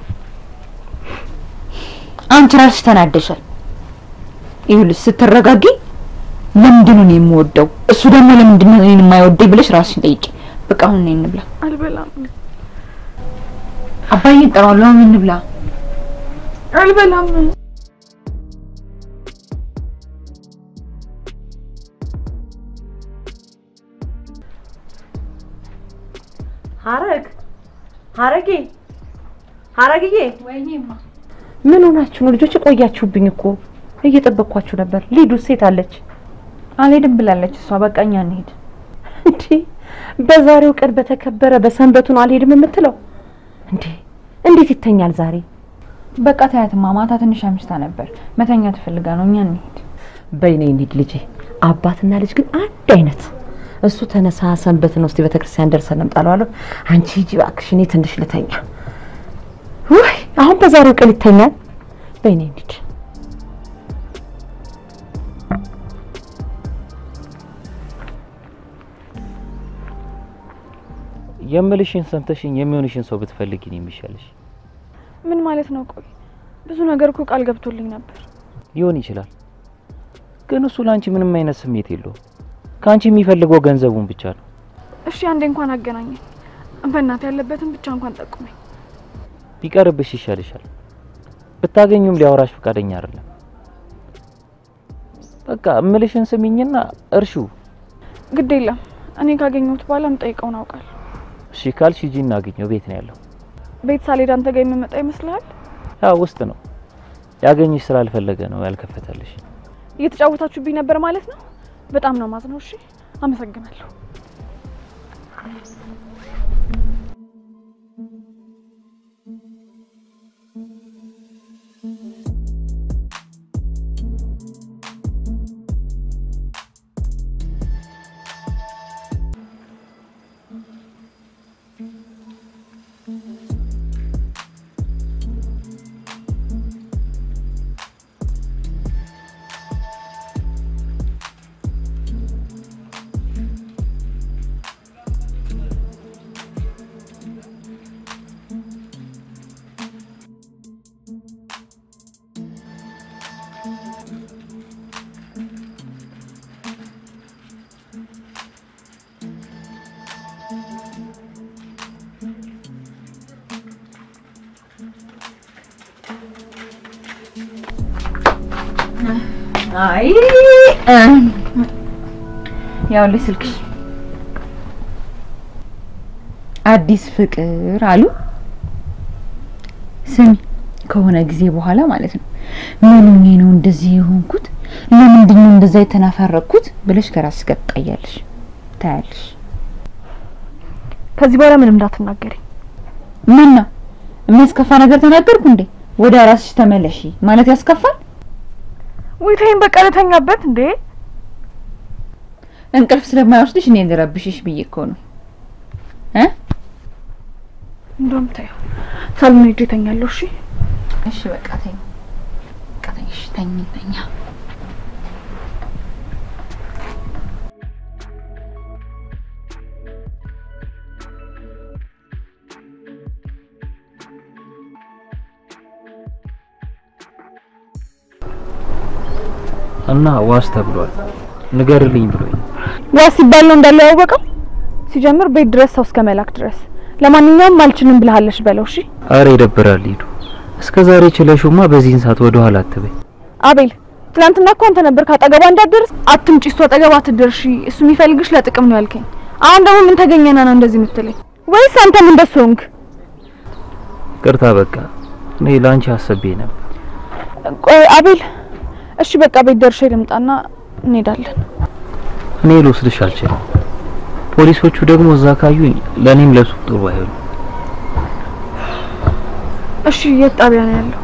አንቺ ራስሽ ተናደሻል። ይኸውልሽ ስትረጋጊ ለምንድን ነው እኔ የምወደው እሱ ደግሞ ለምንድን ነው እኔን የማይወደኝ ብለሽ ራስሽን ጠይቂ። በቃ አሁን ነይ እንብላ። አልበላም አባዬ እጠራዋለሁ። አሁን እንብላ። አልበላም። ሀረግ ሀረጌ ሀረግዬ፣ ወይኔማ ምን ሆናችሁ ነው ልጆች? ቆያችሁብኝ እኮ እየጠበቅኳችሁ ነበር። ሊዱ ሴት አለች አልሄድም ብላለች እሷ። በቃ እኛ እንሂድ። እንዴ? በዛሬው ቀን በተከበረ በሰንበቱ ነው አልሄድም የምትለው እንዴ? እንዴት ይተኛል ዛሬ? በቃ ታያትማ፣ ማታ ትንሽ አምሽታ ነበር መተኛ ትፈልጋ ነው። እኛ እንሂድ። በይኔ እንሂድ ልጄ። አባትና ልጅ ግን አንድ አይነት። እሱ ተነሳ ሰንበት ነው፣ እስቲ ቤተክርስቲያን ደርሰን እንምጣለው አለው። አንቺ ሂጂ እባክሽ፣ እኔ ትንሽ ልተኛ። ውይ አሁን በዛሬው ቀን ይተኛል። በይኔ እንሂድ። የምልሽን ሰምተሽኝ የሚሆንሽን ሰው ብትፈልጊ ነው የሚሻልሽ። ምን ማለት ነው? ቆይ ብዙ ነገር እኮ ቃል ገብቶልኝ ነበር። ሊሆን ይችላል፣ ግን እሱ ለአንቺ ምንም አይነት ስሜት የለውም። ከአንቺ የሚፈልገው ገንዘቡን ብቻ ነው። እሺ አንዴ እንኳን አገናኘኝ። በእናትህ ያለበትን ብቻ እንኳን ጠቁመኝ። ቢቀርብሽ ይሻልሻል። ብታገኙም ሊያወራሽ ፈቃደኛ አይደለም። በቃ እምልሽን ስሚኝና እርሹ። ግድ የለም እኔ ካገኘሁት በኋላ የምጠይቀውን አውቃለሁ። እሺ ካልሽ ሂጂ እናግኘው። ቤት ነው ያለው። ቤት ሳልሄድ አንተ ጋር የምመጣ ይመስልሃል? ያው ውስጥ ነው። ያገኝሽ ስላልፈለገ ነው ያልከፈተልሽ። እየተጫወታችሁብኝ ነበር ማለት ነው። በጣም ነው ማዝነው። እሺ አመሰግናለሁ። አይ ያውልሽ ስልክሽ አዲስ ፍቅር አሉ። ስሚ ከሆነ ጊዜ በኋላ ማለት ነው ምን ሆኜ ነው እንደዚህ የሆንኩት? ለምንድን ነው እንደዛ የተናፈረኩት ብለሽ ከራስሽ ጋር ትጣያለሽ፣ ታያለሽ። ከዚህ በኋላ ምንም እንዳትናገሪ። ምን ነው የሚያስከፋ ነገር ተናገርኩ እንዴ? ወደ ራስሽ ተመለሺ ማለት ያስከፋል? ውይታይን በቃ ልተኛበት እንዴ? እንቅልፍ ስለማይወስድሽ እኔ ልረብሽሽ ብዬ እኮ ነው እ እንደውም ታየው ሳሎን ሄጄ እተኛለሁ። እሺ እሺ በቃ ተኝ፣ በቃ ተኝ፣ እሺ ተኝ፣ ተኛ። እና ዋስ ተብሏል ንገርልኝ ብሎኝ ዋ ሲባል ነው እንዳለ ያወቀው። ሲጀምር ቤት ድረስ ሰው እስከ መላክ ድረስ። ለማንኛውም አልችልም ብለሃለሽ በለው። እሺ አረ ይደብራል ሂዱ እስከ ዛሬ ችለሽማ በዚህን ሰዓት ወደ ኋላ አትበይ አቤል፣ ትናንትና እኮ አንተ ነበር ካጠገቧ እንዳትደርስ አትምጪ፣ እሱ አጠገቧ አትደርሺ፣ እሱ የሚፈልግሽ ለጥቅም ነው ያልከኝ። አሁን ደግሞ ምን ተገኘና ነው እንደዚህ የምትለኝ? ወይስ አንተም እንደሱ ሆንክ? ቅርታ በቃ እኔ ለአንቺ አስቤ ነበር ቆይ አቤል፣ እሺ በቃ ቤት ደርሼ ልምጣና እንሄዳለን። እኔ ልወስድሽ አልችልም ፖሊሶቹ ደግሞ እዛ ካዩኝ ለእኔም ለሱ ጥሩ አይሆንም እሺ የት ጣቢያ ነው ያለው?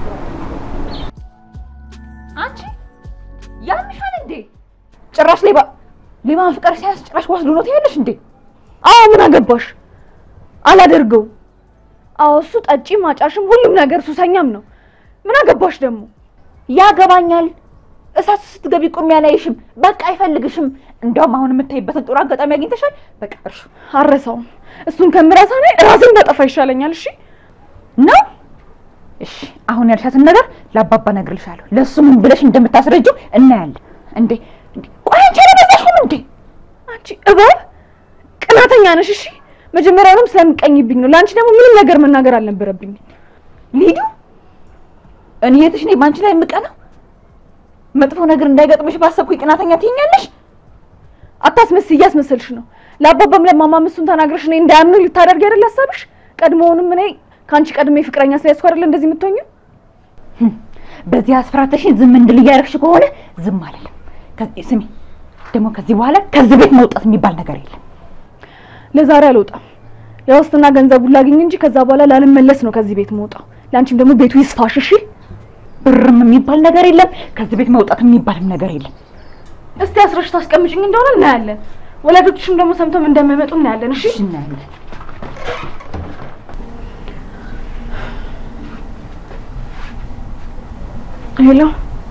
አንቺ ያምሻል እንዴ? ጭራሽ ሌባ ሌባ ፍቅር ሲያስ ጭራሽ ወስዶ ነው ትያለሽ እንዴ? አዎ ምን አገባሽ? አላደርገው። አዎ እሱ ጠጪም አጫሽም ሁሉም ነገር ሱሰኛም ነው። ምን አገባሽ ደግሞ? ያገባኛል። እሳት ስትገቢ ቁሚ አላይሽም። በቃ አይፈልግሽም። እንደውም አሁን የምታይበትን ጥሩ አጋጣሚ አግኝተሻል። በቃ እርሹ አረሳውም። እሱን ከምረሳ እኔ ራሴን ባጠፋ ይሻለኛል። እሺ ነው። እሺ አሁን ያልሻትን ነገር ለአባባ እነግርልሻለሁ። ለእሱ ምን ብለሽ እንደምታስረጂው እናያለን። እንዴ እንዴ፣ ቆይ አንቺ አልበዛሽም እንዴ? አንቺ እባብ ቅናተኛ ነሽ። እሺ መጀመሪያውንም ስለምቀኝብኝ ነው። ለአንቺ ደግሞ ምንም ነገር መናገር አልነበረብኝም። ሊዱ እኔ የትሽ ነኝ በአንቺ ላይ የምቀናው? መጥፎ ነገር እንዳይገጥምሽ ባሰብኩ ቅናተኛ ትይኛለሽ? አታስመስይ፣ እያስመሰልሽ ነው። ለአባባም ለማማም እሱን ተናግረሽ እኔ እንዳያምኑ ልታደርጊ አይደል ሀሳብሽ? ቀድሞውንም እኔ ከአንቺ ቀድሜ ፍቅረኛ ስለያዝኩ አይደል እንደዚህ የምትሆኚው? በዚህ አስፈራተሽኝ ዝም እንድል እያደረግሽ ከሆነ ዝም አልልም። ከዚህ ስሚ ደግሞ ከዚህ በኋላ ከዚህ ቤት መውጣት የሚባል ነገር የለም። ለዛሬ አልወጣም። የዋስትና ገንዘቡን ላግኝ እንጂ ከዛ በኋላ ላልመለስ ነው ከዚህ ቤት መውጣው። ለአንቺም ደግሞ ቤቱ ይስፋሽ። እሺ ብርም የሚባል ነገር የለም። ከዚህ ቤት መውጣት የሚባልም ነገር የለም። እስቲ አስረሽ ታስቀምጭኝ እንደሆነ እናያለን። ወላጆችሽም ደግሞ ሰምተው እንደማይመጡ እናያለን። እሺ እናያለን። ሄሎ፣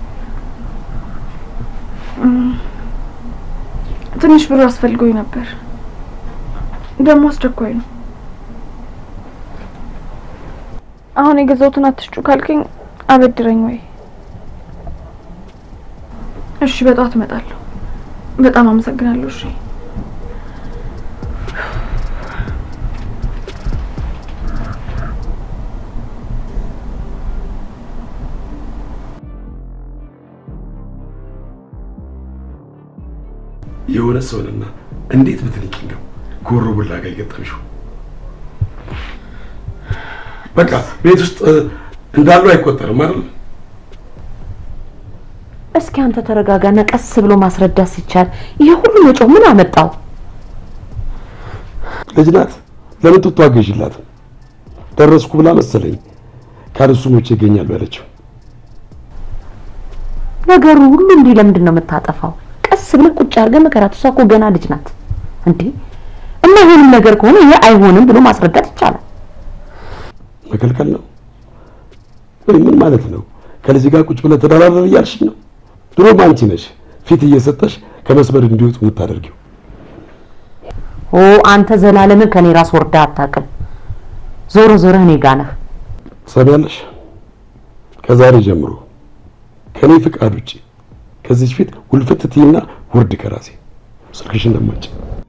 ትንሽ ብር አስፈልጎኝ ነበር፣ ደግሞ አስቸኳይ ነው። አሁን የገዛሁትን አትሽጩ ካልከኝ አበድረኝ ወይ? እሺ፣ በጠዋት እመጣለሁ። በጣም አመሰግናለሁ። እሺ የሆነ ሰውንና እንዴት ብትንቂ ነው ጎሮ ቡላ ጋር የገጠምሽው? በቃ ቤት ውስጥ እንዳለው አይቆጠርም አይደል? እስኪ አንተ ተረጋጋና ቀስ ብሎ ማስረዳት ሲቻል ይሄ ሁሉ መጮህ ምን አመጣው? ልጅ ናት። ለምን ጡጦ አገዥላት? ደረስኩ ብላ መሰለኝ ካለሱ ሞቼ ይገኛሉ ያለችው። ነገሩ ሁሉ እንዲህ ለምንድን ነው የምታጠፋው? ቀስ ብለህ ቁጭ አድርገህ መከራት። እሷ እኮ ገና ልጅ ናት እንዴ። የማይሆንም ነገር ከሆነ ይሄ አይሆንም ብሎ ማስረዳት ይቻላል። መከልከል ነው ወይ? ምን ማለት ነው? ከልጅ ጋር ቁጭ ብለህ ተደራደር እያልሽኝ ነው? ድሮም አንቺ ነሽ ፊት እየሰጠሽ ከመስመር እንዲወጡ የምታደርጊው። ኦ አንተ ዘላለምን ከኔ ራስ ወርዳ አታውቅም። ዞሮ ዞሮ እኔ ጋ ነህ። ሰሚያለሽ? ከዛሬ ጀምሮ ከኔ ፍቃድ ውጪ ከዚች ፊት ውልፍት ትይና ውርድ ከራሴ ስልክሽን ደማጭ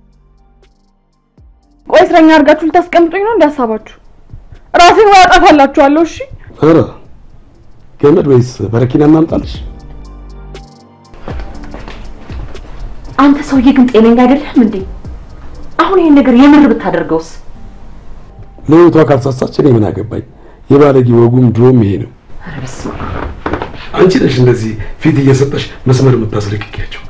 ቆይ እስረኛ አድርጋችሁ ልታስቀምጡኝ ነው እንዳሳባችሁ? ራሴን ወይ አጠፋላችኋለሁ። እሺ ኧረ ገመድ ወይስ በረኪና እናምጣልሽ? አንተ ሰውዬ ግን ጤነኛ አይደለም እንዴ? አሁን ይሄን ነገር የምር ብታደርገውስ? ለህይወቷ ካልሳሳች እኔ ምን አገባኝ? የባለጌ ወጉም ድሮም ይሄ ነው። ኧረ በስመ አብ። አንቺ ነሽ እንደዚህ ፊት እየሰጠሽ መስመር የምታስለቅቂያቸው?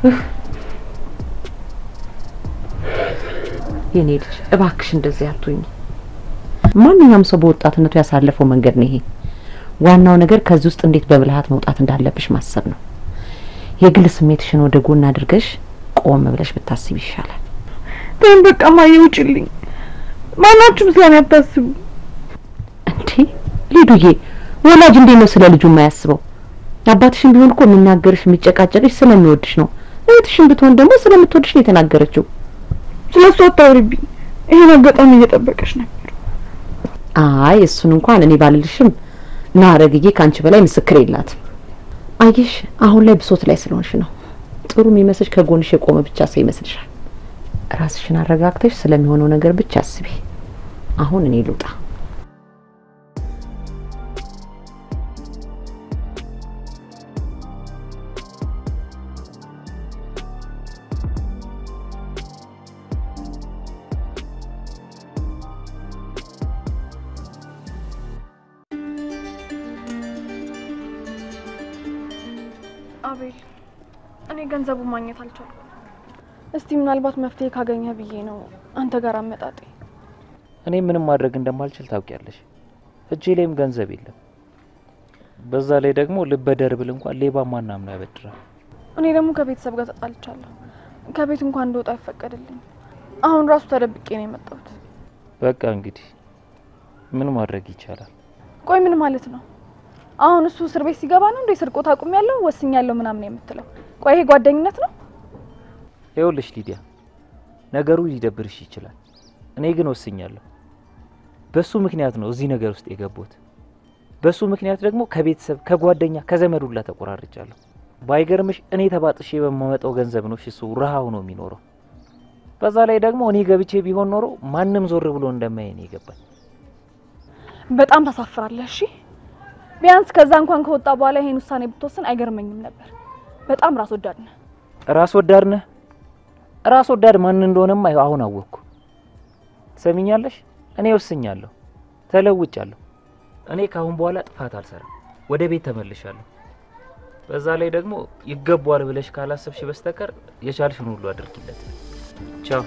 የኔ ልጅ እባክሽ እንደዚህ አትሁኝ። ማንኛውም ሰው በወጣትነቱ ያሳለፈው መንገድ ነው ይሄ። ዋናው ነገር ከዚህ ውስጥ እንዴት በብልሃት መውጣት እንዳለብሽ ማሰብ ነው። የግል ስሜትሽን ወደ ጎን አድርገሽ ቆም ብለሽ ብታስብ ይሻላል። ተይኝ በቃ ማየ ውጭልኝ። ማናችሁም ስለኔ አታስቡ። እንዴ ሊዱዬ፣ ወላጅ እንዴት ነው ስለ ልጁ የማያስበው? አባትሽን ቢሆን እኮ የሚናገርሽ የሚጨቃጨቅሽ ስለሚወድሽ ነው። እህትሽን ብትሆን ደግሞ ስለምትወድሽ ነው የተናገረችው። ስለ እሱ አታውሪብኝ። ይሄን አጋጣሚ እየጠበቀሽ ነበር። አይ እሱን እንኳን እኔ ባልልሽም ናረግዬ ከአንቺ በላይ ምስክር የላትም። አየሽ አሁን ላይ ብሶት ላይ ስለሆንሽ ነው። ጥሩ የሚመስልሽ ከጎንሽ የቆመ ብቻ ሰው ይመስልሻል። ራስሽን አረጋግተሽ ስለሚሆነው ነገር ብቻ አስቢ። አሁን እኔ ልውጣ። አቤል፣ እኔ ገንዘቡ ማግኘት አልቻልኩም። እስቲ ምናልባት መፍትሄ ካገኘ ብዬ ነው አንተ ጋር አመጣጤ። እኔ ምንም ማድረግ እንደማልችል ታውቂያለሽ። እጄ ላይም ገንዘብ የለም። በዛ ላይ ደግሞ ልበደር ብል እንኳን ሌባ ማናምነው ያበድራል። እኔ ደግሞ ከቤተሰብ ጋር ተጣልቻለሁ። ከቤት እንኳን እንደወጣ አይፈቀድልኝ። አሁን ራሱ ተደብቄ ነው የመጣሁት። በቃ እንግዲህ ምን ማድረግ ይቻላል? ቆይ ምን ማለት ነው? አሁን እሱ እስር ቤት ሲገባ ነው እንደ ስርቆት አቁሜያለሁ ወስኛለሁ ምናምን የምትለው? ቆይ ይሄ ጓደኝነት ነው? ይኸውልሽ ሊዲያ፣ ነገሩ ሊደብርሽ ይችላል። እኔ ግን ወስኛለሁ። በሱ ምክንያት ነው እዚህ ነገር ውስጥ የገቡት። በሱ ምክንያት ደግሞ ከቤተሰብ ከጓደኛ ከዘመድ ሁላ ተቆራርጫለሁ። ባይገርምሽ እኔ ተባጥሼ በማመጣው ገንዘብ ነው እሱ ረሃ ሆኖ የሚኖረው። በዛ ላይ ደግሞ እኔ ገብቼ ቢሆን ኖሮ ማንም ዞር ብሎ እንደማየኝ ነው የገባኝ። በጣም ታሳፍራለህ። እሺ ቢያንስ ከዛ እንኳን ከወጣ በኋላ ይሄን ውሳኔ ብትወስን አይገርመኝም ነበር። በጣም ራስ ወዳድ ነህ። ራስ ወዳድ ነህ። ራስ ወዳድ ማን እንደሆነም አይ- አሁን አወቅኩ። ትሰሚኛለሽ? እኔ ወስኛለሁ፣ ተለውጫለሁ። እኔ ከአሁን በኋላ ጥፋት አልሰራም፣ ወደ ቤት ተመልሻለሁ። በዛ ላይ ደግሞ ይገባዋል ብለሽ ካላሰብሽ በስተቀር የቻልሽን ሁሉ አድርጊለት። ቻው።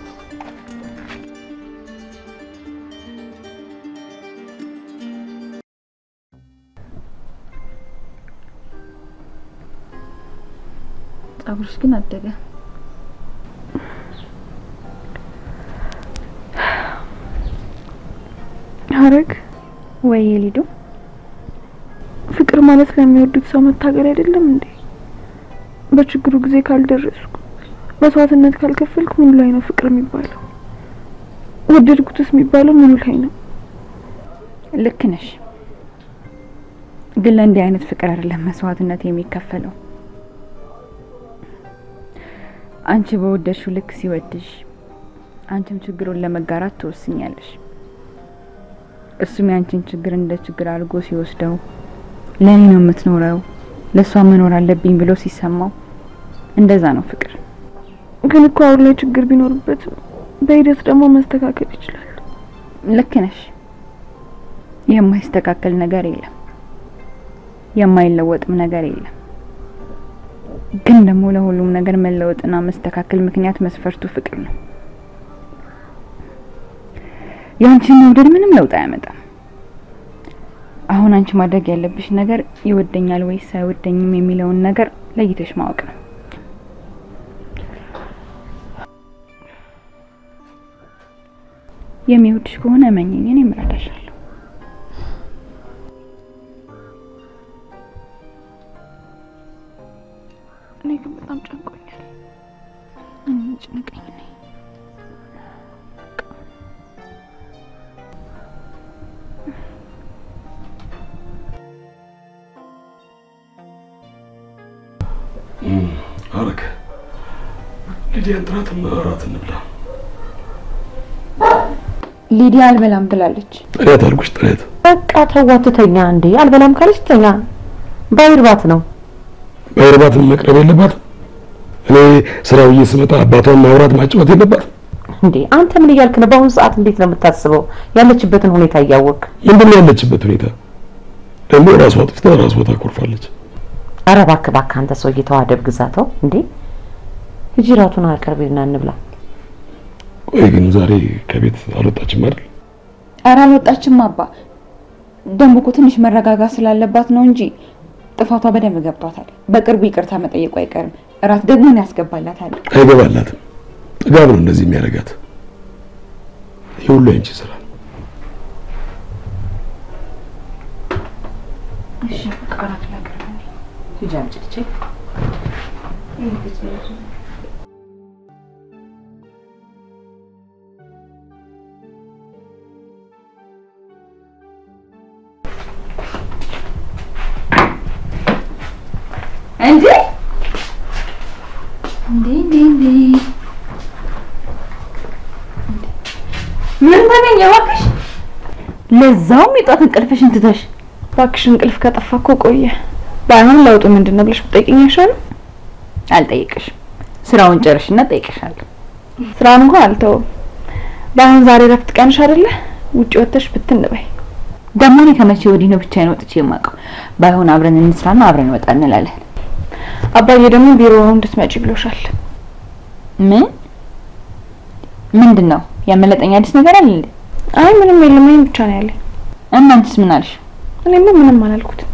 ጸጉርሽ ግን አደገ። ሀረግ ወይ ሊዱ፣ ፍቅር ማለት ለሚወዱት ሰው መታገል አይደለም እንዴ? በችግሩ ጊዜ ካልደረስኩ መስዋዕትነት ካልከፈልኩ ምኑ ላይ ነው ፍቅር የሚባለው? ወደድኩትስ የሚባለው ምኑ ላይ ነው? ልክ ነሽ። ግን ለእንዲህ አይነት ፍቅር አይደለም መስዋዕትነት የሚከፈለው። አንቺ በወደድሽው ልክ ሲወድሽ፣ አንቺም ችግሩን ለመጋራት ትወስኛለሽ። እሱም ያንቺን ችግር እንደ ችግር አድርጎ ሲወስደው ለእኔ ነው የምትኖረው፣ ለእሷ መኖር አለብኝ ብሎ ሲሰማው፣ እንደዛ ነው ፍቅር። ግን እኮ አሁን ላይ ችግር ቢኖርበትም በሂደት ደግሞ መስተካከል ይችላል። ልክ ነሽ። የማይስተካከል ነገር የለም፣ የማይለወጥም ነገር የለም። ግን ደግሞ ለሁሉም ነገር መለወጥና መስተካከል ምክንያት መስፈርቱ ፍቅር ነው። የአንቺን መውደድ ምንም ለውጥ አያመጣም። አሁን አንቺ ማድረግ ያለብሽ ነገር ይወደኛል ወይስ አይወደኝም የሚለውን ነገር ለይተሽ ማወቅ ነው። የሚወድሽ ከሆነ እመኝኝ፣ እኔም እረዳሻለሁ። እኔ ግን በጣም ጨንቆኛል። እኔም ጭንቀኝ ነኝ። አረግ ሊዲያን ጥራትና እራት እንብላ። ሊዲያ አልበላም ትላለች። ጥሪያት አልኩሽ፣ ጥሪያት። በቃ ተዋት፣ ትተኛ እንዴ። አልበላም ካለች ትተኛ። ባይርባት ነው በእርባትም መቅረብ የለባትም። እኔ ስራ ብዬ ስመጣ አባቷን ማውራት ማጫወት የለባትም። እንዴ። አንተ ምን እያልክ ነው? በአሁኑ ሰዓት እንዴት ነው የምታስበው? ያለችበትን ሁኔታ እያወቅ ምንድን ነው ያለችበት ሁኔታ? ደግሞ ራሷ አጥፍታ ራሷ ታኮርፋለች። ኧረ እባክህ እባክህ አንተ ሰውዬ ተው፣ አደብ ግዛተው እንዴ! ሂጂ እራቱን አቅርቢና እንብላ። ቆይ ግን ዛሬ ከቤት አልወጣችም አይደል? ኧረ አልወጣችም አባ። ደግሞ እኮ ትንሽ መረጋጋት ስላለባት ነው እንጂ ጥፋቷ በደንብ ገብቷታል። በቅርቡ ይቅርታ መጠየቁ አይቀርም። እራት ደግሞ ያስገባላታል። አይገባላትም። ጥጋብ ነው እንደዚህ የሚያደርጋት። ይህ ሁሉ ያንቺ ስራ ነው። እሺ በቃ እራት ላቅርብ። ሂጂ አምጪ ልጄ። እንዴ እንዴ እንዴ እንዴ ምን ተገኘ እባክሽ? ለዛውም የጧት እንቅልፍሽን ትተሽ እባክሽ እንቅልፍ ከጠፋ እኮ ቆየ። ባይሆን ለውጡ ምንድን ነው ብለሽ ብትጠይቂኝ አይሻልም? አልጠይቅሽም። ስራውን ጨርሽና ጠይቅሻለሁ። ስራውን እንኳን አልተውም። ባይሆን ዛሬ ረፍት ቀንሽ አይደለ? ውጭ ወጥተሽ ብትን በይ። ደግሞ እኔ ከመቼ ወዲህ ነው ብቻዬን ወጥቼ የማውቀው? ባይሆን አብረን እንስራና አብረን ወጣ እንላለን። አባዬ ደግሞ ቢሮ እንድትመጪ ብሎሻል። ምን ምንድን ነው ያመለጠኝ አዲስ ነገር አለ እንዴ? አይ ምንም የለም፣ ይሄን ብቻ ነው ያለኝ። እናንተስ ምን አልሽ? እኔማ ምንም አላልኩትም።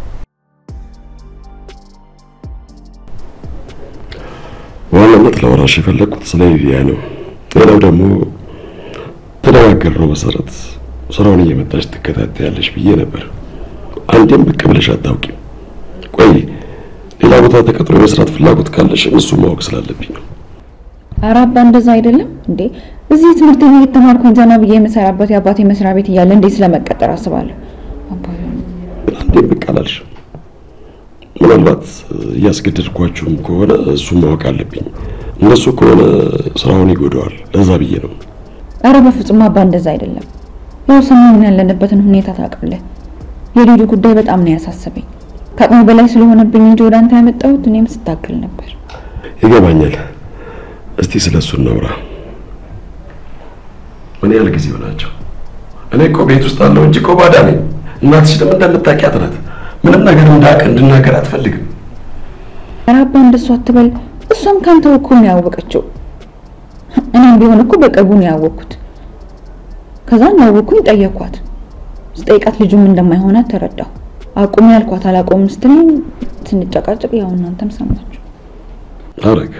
በዋናነት ለወራሽ የፈለግኩት ስለ ሊዲያ ነው። ሌላው ደግሞ ተነጋገርነው መሰረት ስራውን እየመጣች ትከታተያለሽ ብዬ ነበር። አንዴም ብቅ ብለሽ አታውቂም። ቆይ ሌላ ቦታ ተቀጥሮ የመስራት ፍላጎት ካለሽ እሱ ማወቅ ስላለብኝ ነው። ኧረ አባ እንደዛ አይደለም እንዴ። እዚህ ትምህርት ቤት እየተማርኩኝ ዘና ብዬ የምሰራበት የአባቴ መስሪያ ቤት እያለ እንዴት ስለመቀጠር አስባለሁ። አባዬ ግን አንዴም ብቅ አላልሽም። ምናልባት እያስገደድኳችሁም ከሆነ እሱ ማወቅ አለብኝ። እንደሱ ከሆነ ስራውን ይጎዳዋል። ለዛ ብዬ ነው። ኧረ በፍጹም አባ እንደዛ አይደለም። ያው ሰሞኑን ያለንበትን ሁኔታ ታውቃለህ። የሊዱ ጉዳይ በጣም ነው ያሳሰበኝ። ከአቅሙ በላይ ስለሆነብኝ እንጂ ወደ አንተ ያመጣሁት እኔም ስታክል ነበር። ይገባኛል። እስቲ ስለ እሱ እናውራ። ምን ያህል ጊዜ ሆናቸው? እኔ እኮ ቤት ውስጥ አለው እንጂ እኮ ባዳ ነኝ። እናትሽ ደግሞ እንደምታውቂያት ናት። ምንም ነገር እንዳውቅ እንድናገር አትፈልግም። ኧረ አባ እንደሱ አትበል። እሷም ካንተው እኮ ነው ያወቀችው። እኔም ቢሆን እኮ በቅርቡ ነው ያወቅኩት። ከዛ እንዳወቅኩኝ ጠየኳት። ስጠይቃት ልጁም እንደማይሆናት ተረዳሁ። አቁሚ ያልኳት አላቆም ስትለኝ ስንጨቃጨቅ ያው እናንተም ሰማችሁ። አረግ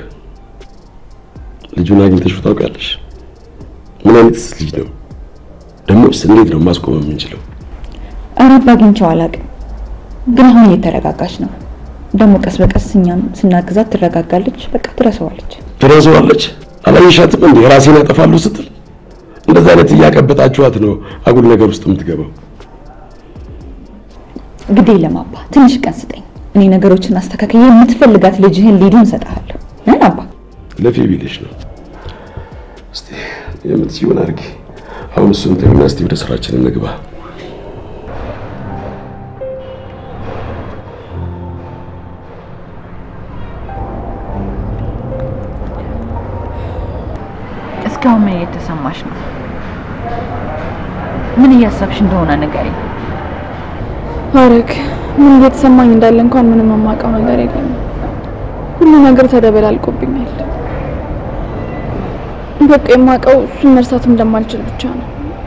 ልጁን አግኝተሽ ታውቂያለሽ? ምን አይነት ልጅ ነው? ደግሞስ እንዴት ነው ማስቆም የምንችለው? ኧረ አባ አግኝቼው አላውቅም፣ ግን አሁን እየተረጋጋች ነው። ደግሞ ቀስ በቀስ እኛም ስናግዛት ትረጋጋለች። በቃ ትረሳዋለች። ትረሳዋለች። አላየሻትም እንዴ ራሴን ያጠፋሉ ስትል? እንደዛ አይነት እያቀበጣችኋት ነው አጉል ነገር ውስጥ የምትገባው። ግዴ የለም አባ፣ ትንሽ ቀን ስጠኝ። እኔ ነገሮችን አስተካክዬ የምትፈልጋት ልጅህን ሊዱን እሰጥሃለሁ። ምን አባ ለፊ ቢልሽ ነው። እስቲ የምትችይውን አድርጊ። አሁን እሱን ተይውና እስቲ ወደ ስራችን እንግባ። እስካሁን ምን እየተሰማሽ ነው? ምን እያሰብሽ እንደሆነ ንገሪኝ። ሀረግ ምን እየተሰማኝ እንዳለ እንኳን ምንም የማውቀው ነገር የለም። ሁሉ ነገር ተደበላልቆብኛል። በቃ የማውቀው እሱን መርሳት እንደማልችል ብቻ ነው።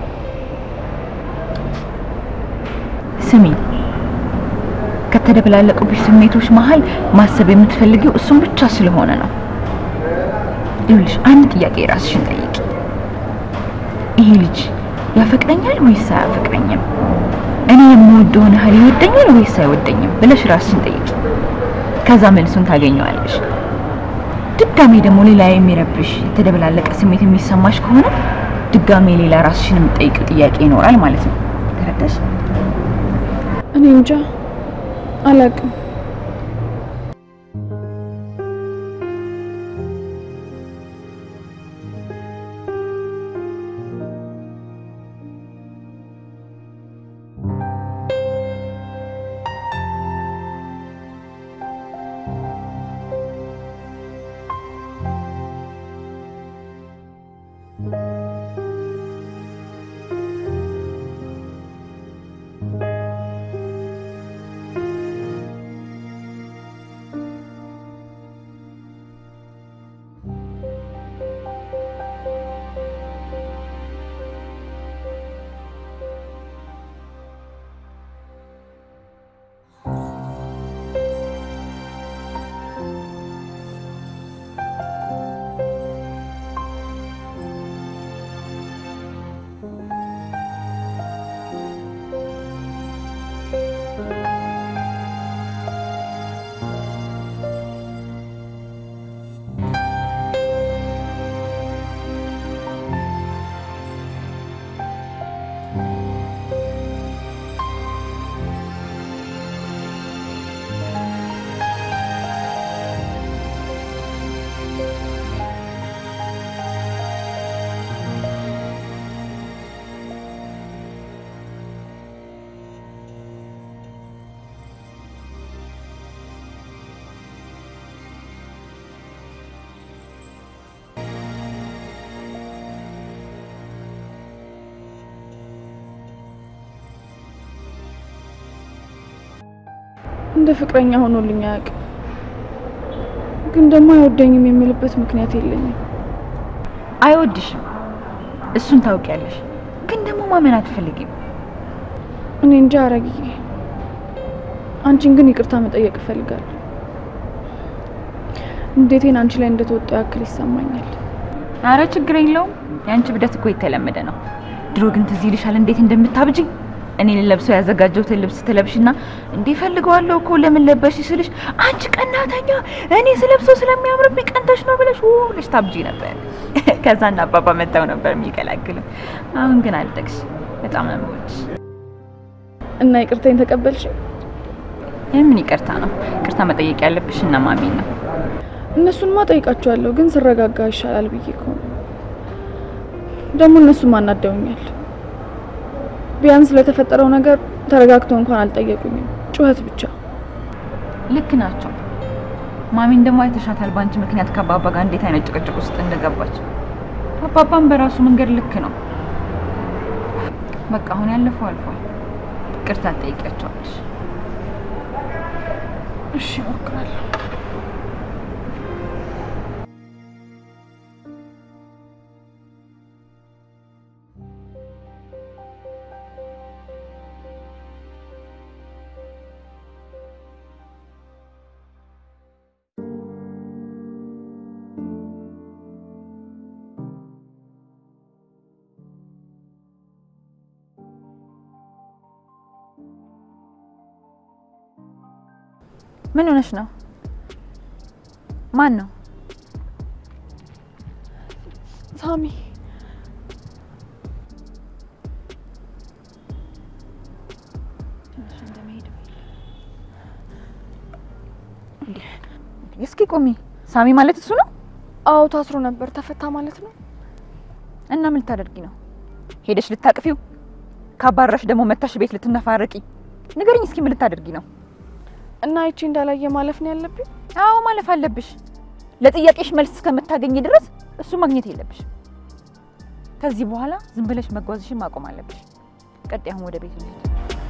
ስሚ፣ ከተደበላለቁብሽ ስሜቶች መሀል ማሰብ የምትፈልጊው እሱን ብቻ ስለሆነ ነው። ይኸውልሽ አንድ ጥያቄ ራስሽን ጠይቂ። ይሄ ልጅ ያፈቅረኛል ወይስ አያፈቅረኝም? እኔ የምወደውን ያህል ይወደኛል ወይስ አይወደኝም ብለሽ ራስሽን ጠይቂ። ከዛ መልሱን ታገኘዋለሽ። ድጋሜ ደግሞ ሌላ የሚረብሽ የተደበላለቀ ስሜት የሚሰማሽ ከሆነ ድጋሜ ሌላ ራስሽን የምትጠይቂው ጥያቄ ይኖራል ማለት ነው። ተረዳሽ? እኔ እንጃ አላውቅም። እንደ ፍቅረኛ ሆኖልኝ አያውቅም። ግን ደግሞ አይወደኝም የምልበት ምክንያት የለኝም። አይወድሽም፣ እሱን ታውቂያለሽ። ግን ደግሞ ማመን አትፈልጊም። እኔ እንጃ አረግዬ፣ አንቺን ግን ይቅርታ መጠየቅ እፈልጋለሁ። እንዴቴን አንቺ ላይ እንደተወጣው ያክል ይሰማኛል። አረ ችግር የለውም። የአንቺ ብደት እኮ የተለመደ ነው። ድሮ ግን ትዝ ይልሻል እንዴት እንደምታብጂ እኔ ልለብሰው ያዘጋጀሁትን ልብስ ትለብሽና እንዴ ፈልገዋለሁ እኮ ለምን ለበሽ ስልሽ አንቺ ቀናተኛ እኔ ስለብሰው ስለሚያምርብኝ ቀንተሽ ነው ብለሽ ው ብለሽ ታብጂ ነበር። ከዛ እና አባባ መጣው ነበር የሚገላግሉ። አሁን ግን አልጠቅሽ በጣም ነው የምወድሽ። እና ይቅርታኝ ተቀበልሽ? የምን ይቅርታ ነው? ይቅርታ መጠየቅ ያለብሽ እና ማሚ ነው። እነሱንማ ጠይቃቸዋለሁ፣ ግን ስረጋጋ ይሻላል ብዬ እኮ ነው። ደግሞ እነሱም አናደውኛል። ቢያንስ ለተፈጠረው ነገር ተረጋግተው እንኳን አልጠየቁኝም፣ ጩኸት ብቻ። ልክ ናቸው። ማሚን ደግሞ አይተሻታል፣ በአንቺ ምክንያት ከአባባ ጋር እንዴት አይነት ጭቅጭቅ ውስጥ እንደገባች። አባባም በራሱ መንገድ ልክ ነው። በቃ አሁን ያለፈው አልፏል። ይቅርታ ትጠይቂያቸዋለሽ። እሺ እሞክራለሁ። ምን ሆነሽ ነው? ማን ነው? ሳሚ እስኪ ቆሚ። ሳሚ ማለት እሱ ነው? አዎ ታስሮ ነበር። ተፈታ ማለት ነው? እና ምን ልታደርጊ ነው? ሄደሽ ልታቅፊው? ካባረሽ ደግሞ መታሽ ቤት ልትነፋረቂ? ንገሪኝ እስኪ ምን ልታደርጊ ነው? እና አይቼ እንዳላየ ማለፍ ነው ያለብኝ? አዎ ማለፍ አለብሽ። ለጥያቄሽ መልስ እስከምታገኝ ድረስ እሱ ማግኘት የለብሽ። ከዚህ በኋላ ዝም ብለሽ መጓዝሽን ማቆም አለብሽ። ቀጥ አሁን ወደ ቤት እንሂድ።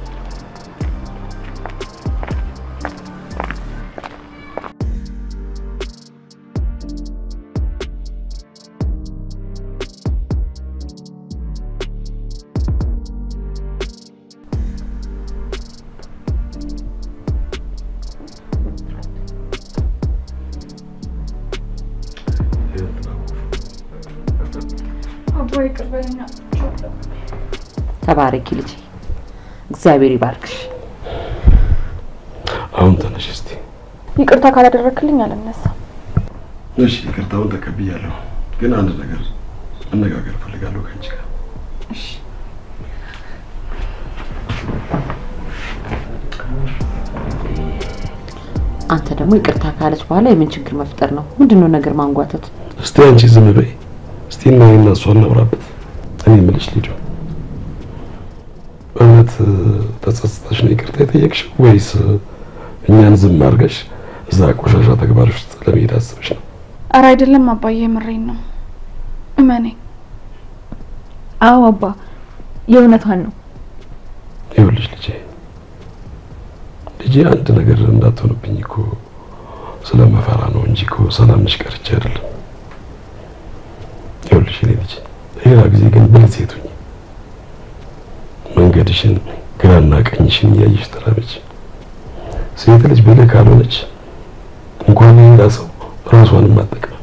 አባ ይቅር በለኝ። ተባረኪ ልጄ፣ እግዚአብሔር ይባርክሽ። አሁን ተነሽ እስቲ። ይቅርታ ካላደረክልኝ አልነሳም። እሺ ይቅርታውን ተቀብያለሁ፣ ግን አንድ ነገር መነጋገር እፈልጋለሁ ከአንቺ ጋር። አንተ ደግሞ ይቅርታ ካለች በኋላ የምን ችግር መፍጠር ነው? ምንድነው ነገር ማንጓተት? እስቲ አንቺ ዝም በይ። እስቲ እና እኔና እሷ እናውራበት። እኔ የምልሽ ልጁ በእውነት ተጸጽተሽ ነው ይቅርታ የጠየቅሽው ወይስ እኛን ዝም አድርገሽ እዛ ቆሻሻ ተግባር ውስጥ ለመሄድ አስበሽ ነው? አረ አይደለም አባዬ፣ የምሬን ነው። እመነኝ። አዎ አባ፣ የእውነቷን ነው። ይኸውልሽ ልጄ ልጄ አንድ ነገር እንዳትሆንብኝ እኮ ስለመፈራ ነው እንጂ እኮ ሰላም ነሽ ቀርቼ አይደለም። ይኸውልሽ እኔ ልጅ ሌላ ጊዜ ግን ብልህ ሴት ሁኚ። መንገድሽን ግራና ቀኝሽን እያየሽ ተራመጂ። ሴት ልጅ ብልህ ካልሆነች እንኳን ሌላ ሰው ራሷንም አጠቅም።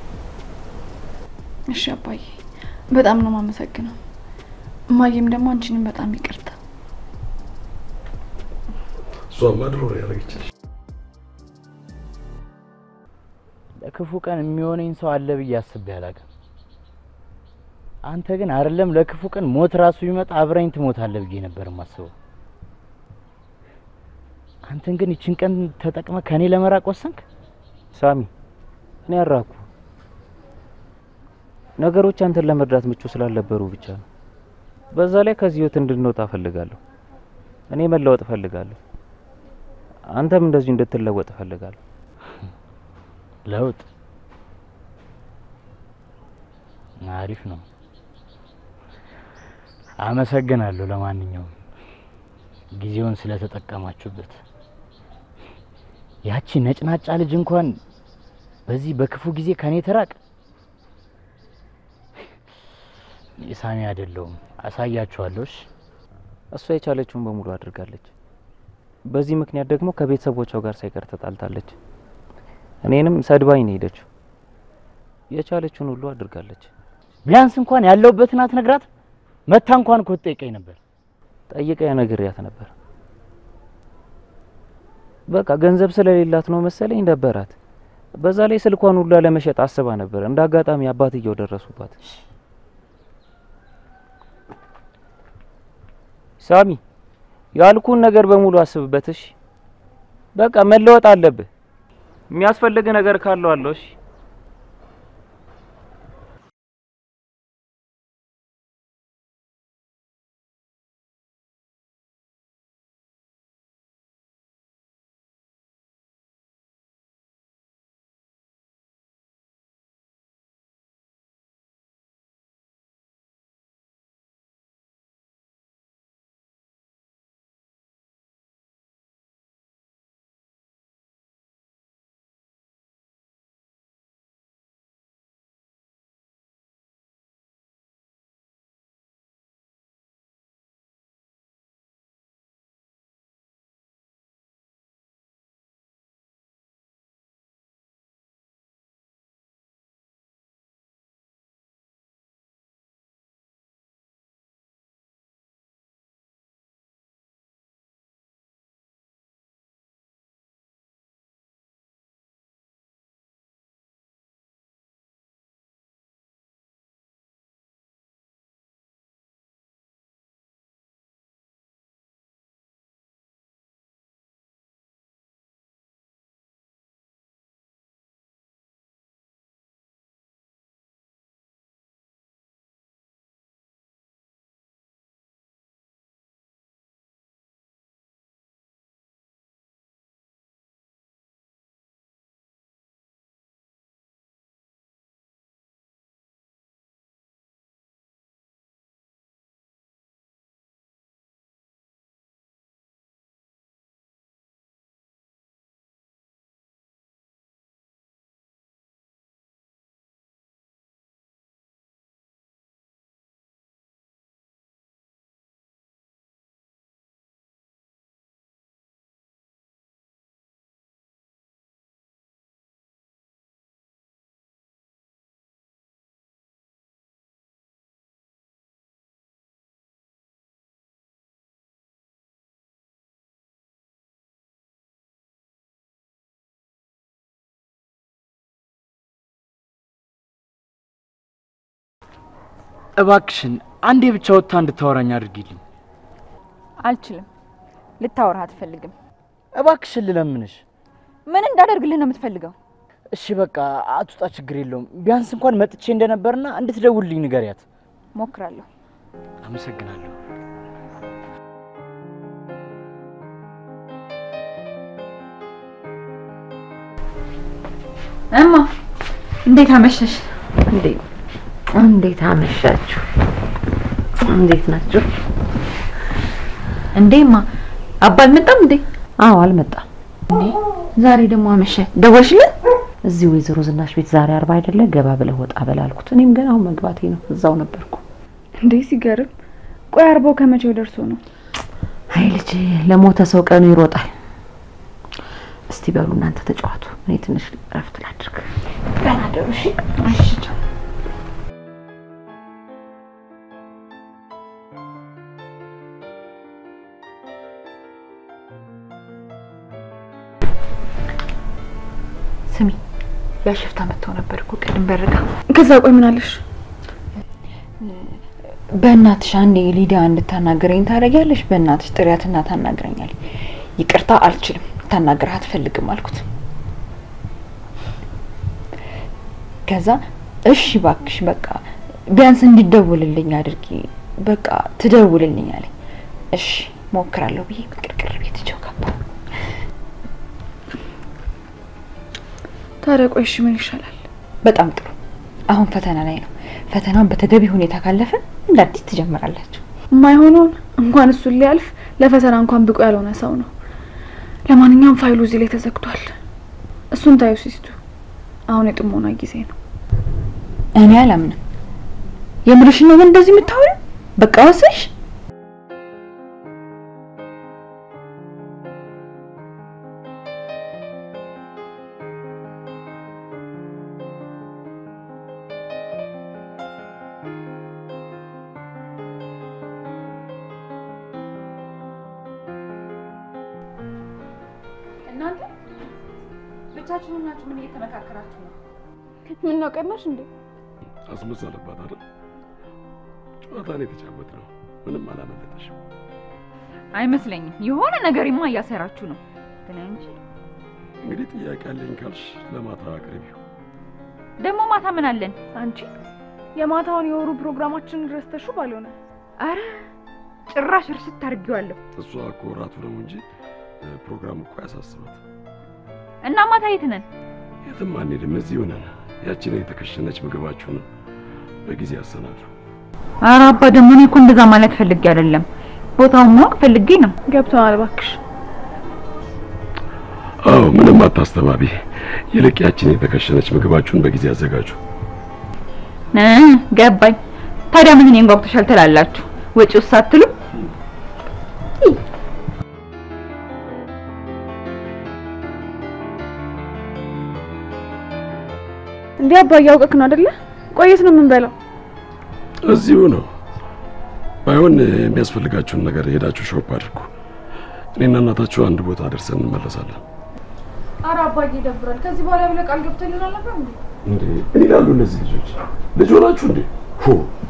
እሺ አባዬ፣ በጣም ነው የማመሰግነው። እማዬም ደግሞ አንቺንም በጣም ይቅርታ። እሷማ ድሮ ነው ያደረገችልሽ። ለክፉ ቀን የሚሆነኝ ሰው አለ ብዬ አስቤ አላውቅም። አንተ ግን አይደለም ለክፉ ቀን ሞት ራሱ ቢመጣ አብረኝ ትሞታለህ ብዬ ነበር የማስበው። አንተን ግን ይችን ቀን ተጠቅመ ከኔ ለመራቅ ወሰንክ። ሳሚ እኔ አራኩ ነገሮች አንተን ለመርዳት ምቹ ስላልነበሩ ብቻ ነው። በዛ ላይ ከዚህ ህይወት እንድንወጣ እፈልጋለሁ። እኔ መለወጥ እፈልጋለሁ። አንተም እንደዚሁ እንድትለወጥ እፈልጋለሁ። ለውጥ አሪፍ ነው። አመሰግናለሁ። ለማንኛውም ጊዜውን ስለተጠቀማችሁበት ያቺ ነጭናጫ ልጅ እንኳን በዚህ በክፉ ጊዜ ከኔ ተራቅ። ሳሚ አይደለሁም፣ አሳያችኋለሁ። እሺ? እሷ የቻለችውን በሙሉ አድርጋለች። በዚህ ምክንያት ደግሞ ከቤተሰቦቿ ጋር ሳይቀር ተጣልታለች። እኔንም ሰድባኝ ነው ሄደችው። የቻለችውን ሁሉ አድርጋለች። ቢያንስ እንኳን ያለሁበትን አትነግራት? መታ እንኳን እኮ ትጠይቀኝ ነበር። ጠይቃ ነግሬያት ነበር። በቃ ገንዘብ ስለሌላት ነው መሰለኝ ደበራት። በዛ ላይ ስልኳን ሁሉ ለመሸጥ አስባ ነበር። እንደ አጋጣሚ አባትየው ደረሱባት። ሳሚ ያልኩን ነገር በሙሉ አስብበት እሺ። በቃ መለወጥ አለብህ። የሚያስፈልግ ነገር ካለው አለው እሺ። እባክሽን አንዴ ብቻ ወጥታ እንድታወራኝ አድርጊልኝ። አልችልም። ልታወራ አትፈልግም። እባክሽን ልለምንሽ። ምን እንዳደርግልህ ነው የምትፈልገው? እሺ በቃ አትውጣ፣ ችግር የለውም። ቢያንስ እንኳን መጥቼ እንደነበርና እንድትደውልልኝ ንገሪያት። ሞክራለሁ። አመሰግናለሁ። እማ እንዴት አመሸሽ? እንዴት እንዴት አመሻችሁ? እንዴት ናችሁ? እንዴማ አባ አልመጣም እንዴ? አዎ አልመጣም። እንዴ ዛሬ ደግሞ አመሸ። ደወልሽለት? እዚህ ወይዘሮ ዝናሽ ቤት ዛሬ አርባ አይደለ? ገባ ብለህ ወጣ በል አልኩት። እኔም ገና አሁን መግባቴ ነው። እዛው ነበርኩ። እንዴ ሲገርም። ቆይ አርባው ከመቼው ደርሶ ነው? አይ ልጅ ለሞተ ሰው ቀኑ ይሮጣል። እስቲ በሉ እናንተ ተጫዋቱ፣ እኔ ትንሽ እረፍት ላድርግ። ደህና ደሩ። እሺ እሺ። ቻው። ስሚ ያ ሽፍታ መጥተው ነበር እኮ ቅድም በርጋ። ከዛ ቆይ ምን አለሽ? በእናትሽ አንዴ ሊዲያ እንድታናገረኝ ታደርጊያለሽ? በእናትሽ ጥሪያትና ታናግረኛል። ይቅርታ አልችልም፣ ታናግረህ አትፈልግም አልኩት። ከዛ እሺ ባክሽ በቃ ቢያንስ እንዲደውልልኝ አድርጊ፣ በቃ ትደውልልኝ አለኝ። እሺ ሞክራለሁ ብዬ ቅርቅር ቤት ቸው ገባ። ታዲያ ቆይ እሺ ምን ይሻላል? በጣም ጥሩ። አሁን ፈተና ላይ ነው። ፈተናውን በተገቢ ሁኔታ ካለፈ እንደ አዲስ ትጀምራላችሁ። የማይሆነውን እንኳን እሱን ሊያልፍ ለፈተና እንኳን ብቁ ያልሆነ ሰው ነው። ለማንኛውም ፋይሉ እዚህ ላይ ተዘግቷል። እሱን ታዩ ሲስቱ። አሁን የጥሞና ጊዜ ነው። እኔ አላምንም። የምርሽን ነው ግን እንደዚህ የምታወሪው? በቃ ወስሽ እናንተ ብቻችሁን ናችሁ? ምን እየተመካከራችሁ ነው? ምን ነው ቀናሽ እንዴ? አስመሰለባት አይደል? ጨዋታን የተጫወት ነው። ምንም አላመለጠሽም። አይመስለኝም። የሆነ ነገርማ እያሰራችሁ ነው። ግን እንጂ እንግዲህ ጥያቄ አለኝ ካልሽ ለማታ አቅርቢው። ደግሞ ማታ ምን አለን? አንቺ የማታውን የወሩ ፕሮግራማችንን ረስተሹ ባልሆነ አረ ጭራሽ እርስት አድርጌዋለሁ። እሷ እኮ እራቱ ነው እንጂ እ፣ ፕሮግራም እኮ ያሳስባት። እና ማታ የት ነን? የትም አንሄድም፣ እዚህ ሆነን ያችን የተከሸነች ምግባችሁን በጊዜ ያሰናሉ። አረ አባ ደግሞ እኔ እኮ እንደዛ ማለት ፈልጌ አይደለም። ቦታውን ማወቅ ፈልጌ ነው። ገብተዋል። እባክሽ አዎ ምንም አታስተባቢ። ይልቅ ያችን የተከሸነች ምግባችሁን በጊዜ አዘጋጁ። እ ገባኝ። ታዲያ ምን እኔን ጓጉተሻል ትላላችሁ? ወጪው ሳትሉ እንዴ አባዬ አውቀክ ነው አይደለ? ቆየት ነው የምንበላው። እዚሁ ነው። ባይሆን የሚያስፈልጋችሁን ነገር ሄዳችሁ ሾፕ አድርጉ። እኔና እናታችሁ አንድ ቦታ ደርሰን እንመለሳለን። አረ አባዬ ይደብራል። ከዚህ በኋላ ብለህ ቃል ገብተልን አልነበር እንዴ? እንዴ ምን ይላሉ እነዚህ ልጆች? ልጅ ሆናችሁ እንዴ? ሁ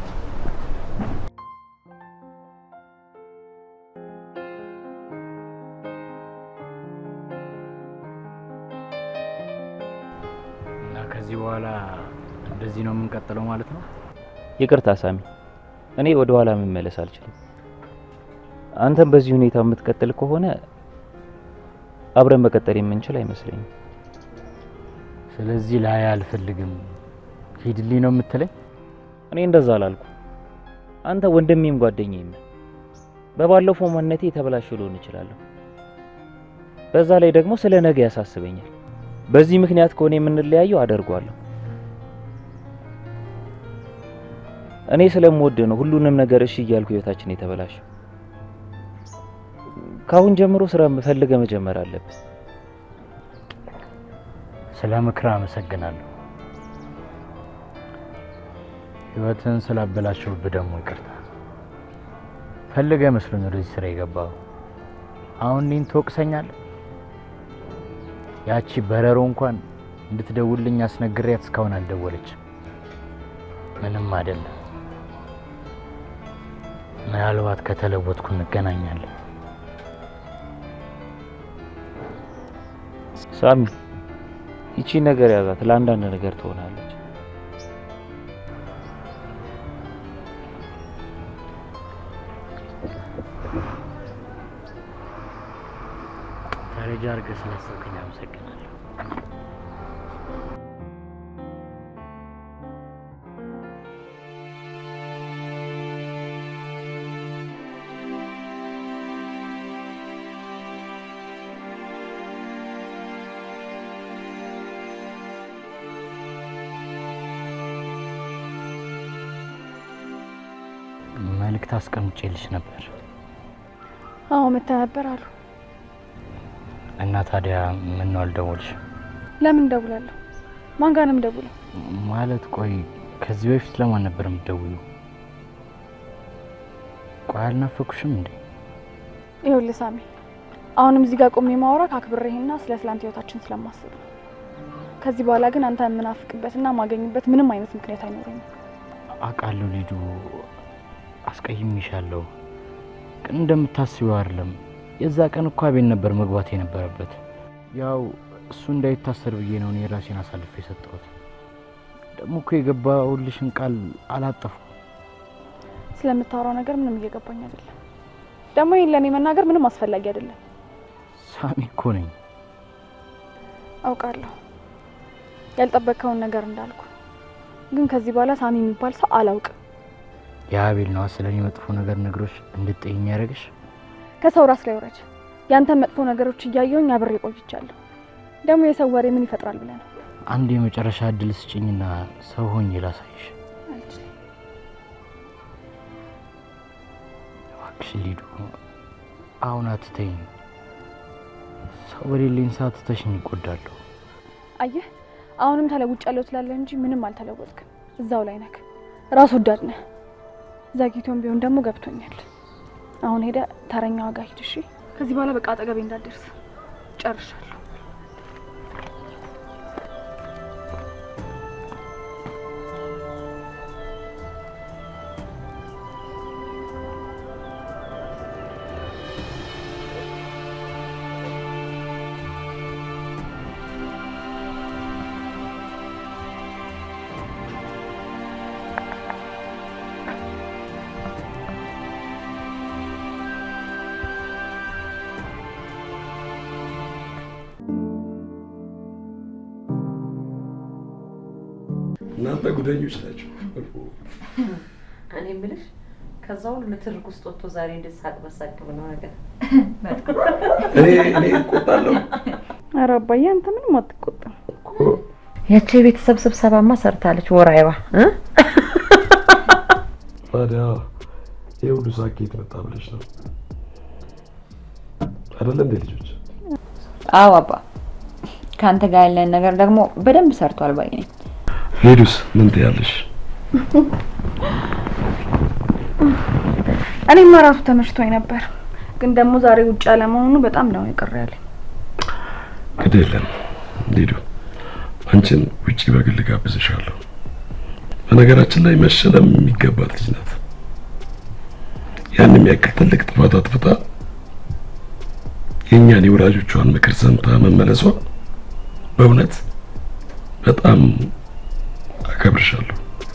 እና ከዚህ በኋላ እንደዚህ ነው የምንቀጥለው ማለት ነው? ይቅርታ ሳሚ፣ እኔ ወደ ኋላ መመለስ አልችልም። አንተም በዚህ ሁኔታ የምትቀጥል ከሆነ አብረን መቀጠል የምንችል አይመስለኝም። ስለዚህ ላይ አልፈልግም ሂድልኝ ነው የምትለኝ? እኔ እንደዛ አላልኩ። አንተ ወንድሜም ጓደኛዬም ነህ። በባለፈው ማንነቴ የተበላሸ ልሆን እችላለሁ። በዛ ላይ ደግሞ ስለ ነገ ያሳስበኛል። በዚህ ምክንያት ከሆነ የምንለያየው አደርጓለሁ። እኔ ስለምወድ ነው ሁሉንም ነገር እሺ እያልኩ ህይወታችን የተበላሸው። ከአሁን ጀምሮ ስራ ፈልገህ መጀመር አለብህ። ስለ ምክር አመሰግናለሁ። ህይወትን ስላበላሸውብህ ደግሞ ይቅርታ። ፈልገህ መስሎኝ ወደዚህ ስራ የገባው። አሁን እኔን ትወቅሰኛለህ? ያቺ በረሮ እንኳን እንድትደውልኝ አስነግሬያት እስካሁን አልደወለችም። ምንም አይደለም። ምናልባት ከተለወጥኩ እንገናኛለን። ሳሚ ይቺ ነገር ያዛት፣ ለአንዳንድ ነገር ትሆናለች። ደረጃ አድርገህ ስላሰብከኝ አመሰግናለሁ። መልእክት አስቀምጬልሽ ነበር አዎ መተህ ነበር አሉ። እና ታዲያ ምን ነው አልደወልሽም? ለምን እደውላለሁ? ማን ጋር ነው የምደውለው? ማለት ቆይ ከዚህ በፊት ለማን ነበር የምትደውዩ? ቆይ አልናፈኩሽም እንዴ? ይኸውልህ ሳሚ፣ አሁንም እዚህ ጋር ቆሜ ማውራት አክብሬህና ስለ ትላንት ህይወታችን ስለማስብ ነው። ከዚህ በኋላ ግን አንተ የምናፍቅበትና ማገኝበት ምንም አይነት ምክንያት አይኖረኝም። አውቃለሁ ሊዱ፣ አስቀይሜሻለሁ። ግን እንደምታስቢው አይደለም። የዛ ቀን እኮ አቤል ነበር መግባት የነበረበት። ያው እሱ እንዳይታሰር ብዬ ነው እኔ ራሴን አሳልፌ የሰጠሁት። ደግሞ እኮ የገባሁልሽን ቃል አላጠፉ። ስለምታወራው ነገር ምንም እየገባኝ አይደለም። ደግሞ ይህን ለእኔ መናገር ምንም አስፈላጊ አይደለም። ሳሚ እኮ ነኝ። አውቃለሁ ያልጠበቅከውን ነገር እንዳልኩ፣ ግን ከዚህ በኋላ ሳሚ የሚባል ሰው አላውቅም። የአቤል ነዋ ስለ እኔ መጥፎ ነገር ነግሮች እንድትጠይኝ ያደረግሽ። ከሰው ራስ ላይ ውረድ። ያንተን መጥፎ ነገሮች እያየሁኝ አብሬ ቆይቻለሁ። ደግሞ የሰው ወሬ ምን ይፈጥራል ብለህ ነው? አንድ የመጨረሻ እድል ስጭኝና ሰው ሆኜ ላሳይሽ። እባክሽ ሊዱ፣ አሁን አትተይኝ። ሰው በሌለኝ ሰዓት ትተሽኝ ይጎዳለሁ። አየህ አሁንም ተለውጫለሁ ትላለህ እንጂ ምንም አልተለወጥክም። እዛው ላይ ነህ። ራስ ወዳድ ነህ። ዘግይቶም ቢሆን ደግሞ ገብቶኛል። አሁን ሄደ ተረኛ ዋጋ ሂድ። እሺ ከዚህ በኋላ በቃ አጠገቤ እንዳትደርስ ጨርሻለሁ። እናንተ ጉደኞች ናቸው። እኔ የምልሽ ከዛ ሁሉ ንትርክ ውስጥ ወጥቶ ዛሬ እንዴት ሳቅ በሳቅ ብለው ነገር እኔ እኔ እቆጣለሁ ኧረ አባዬ አንተ ምንም አትቆጣም። ያቺ የቤተሰብ ስብሰባማ ሰርታለች ወራይባ እ ታዲያ ይህ ሁሉ ሳቅ ከየት መጣ ብለሽ ነው አይደለ እንዴ ልጆች? አዎ አባ፣ ከአንተ ጋር ያለን ነገር ደግሞ በደንብ ሰርቷል ባይ ነኝ። ሄዱስ ምን ትያለሽ? እኔማ ራሱ ተመችቶኝ ነበር፣ ግን ደግሞ ዛሬ ውጭ አለመሆኑ በጣም ነው የቀረ ያለኝ። ግድ የለም ሊዱ፣ አንቺን ውጪ በግል ጋብዝሻለሁ። በነገራችን ላይ መሸለም የሚገባት ልጅ ናት። ያን የሚያክል ትልቅ ጥፋት አጥፍታ የእኛን የወላጆቿን ምክር ሰምታ መመለሷ በእውነት በጣም አከብርሻለሁ።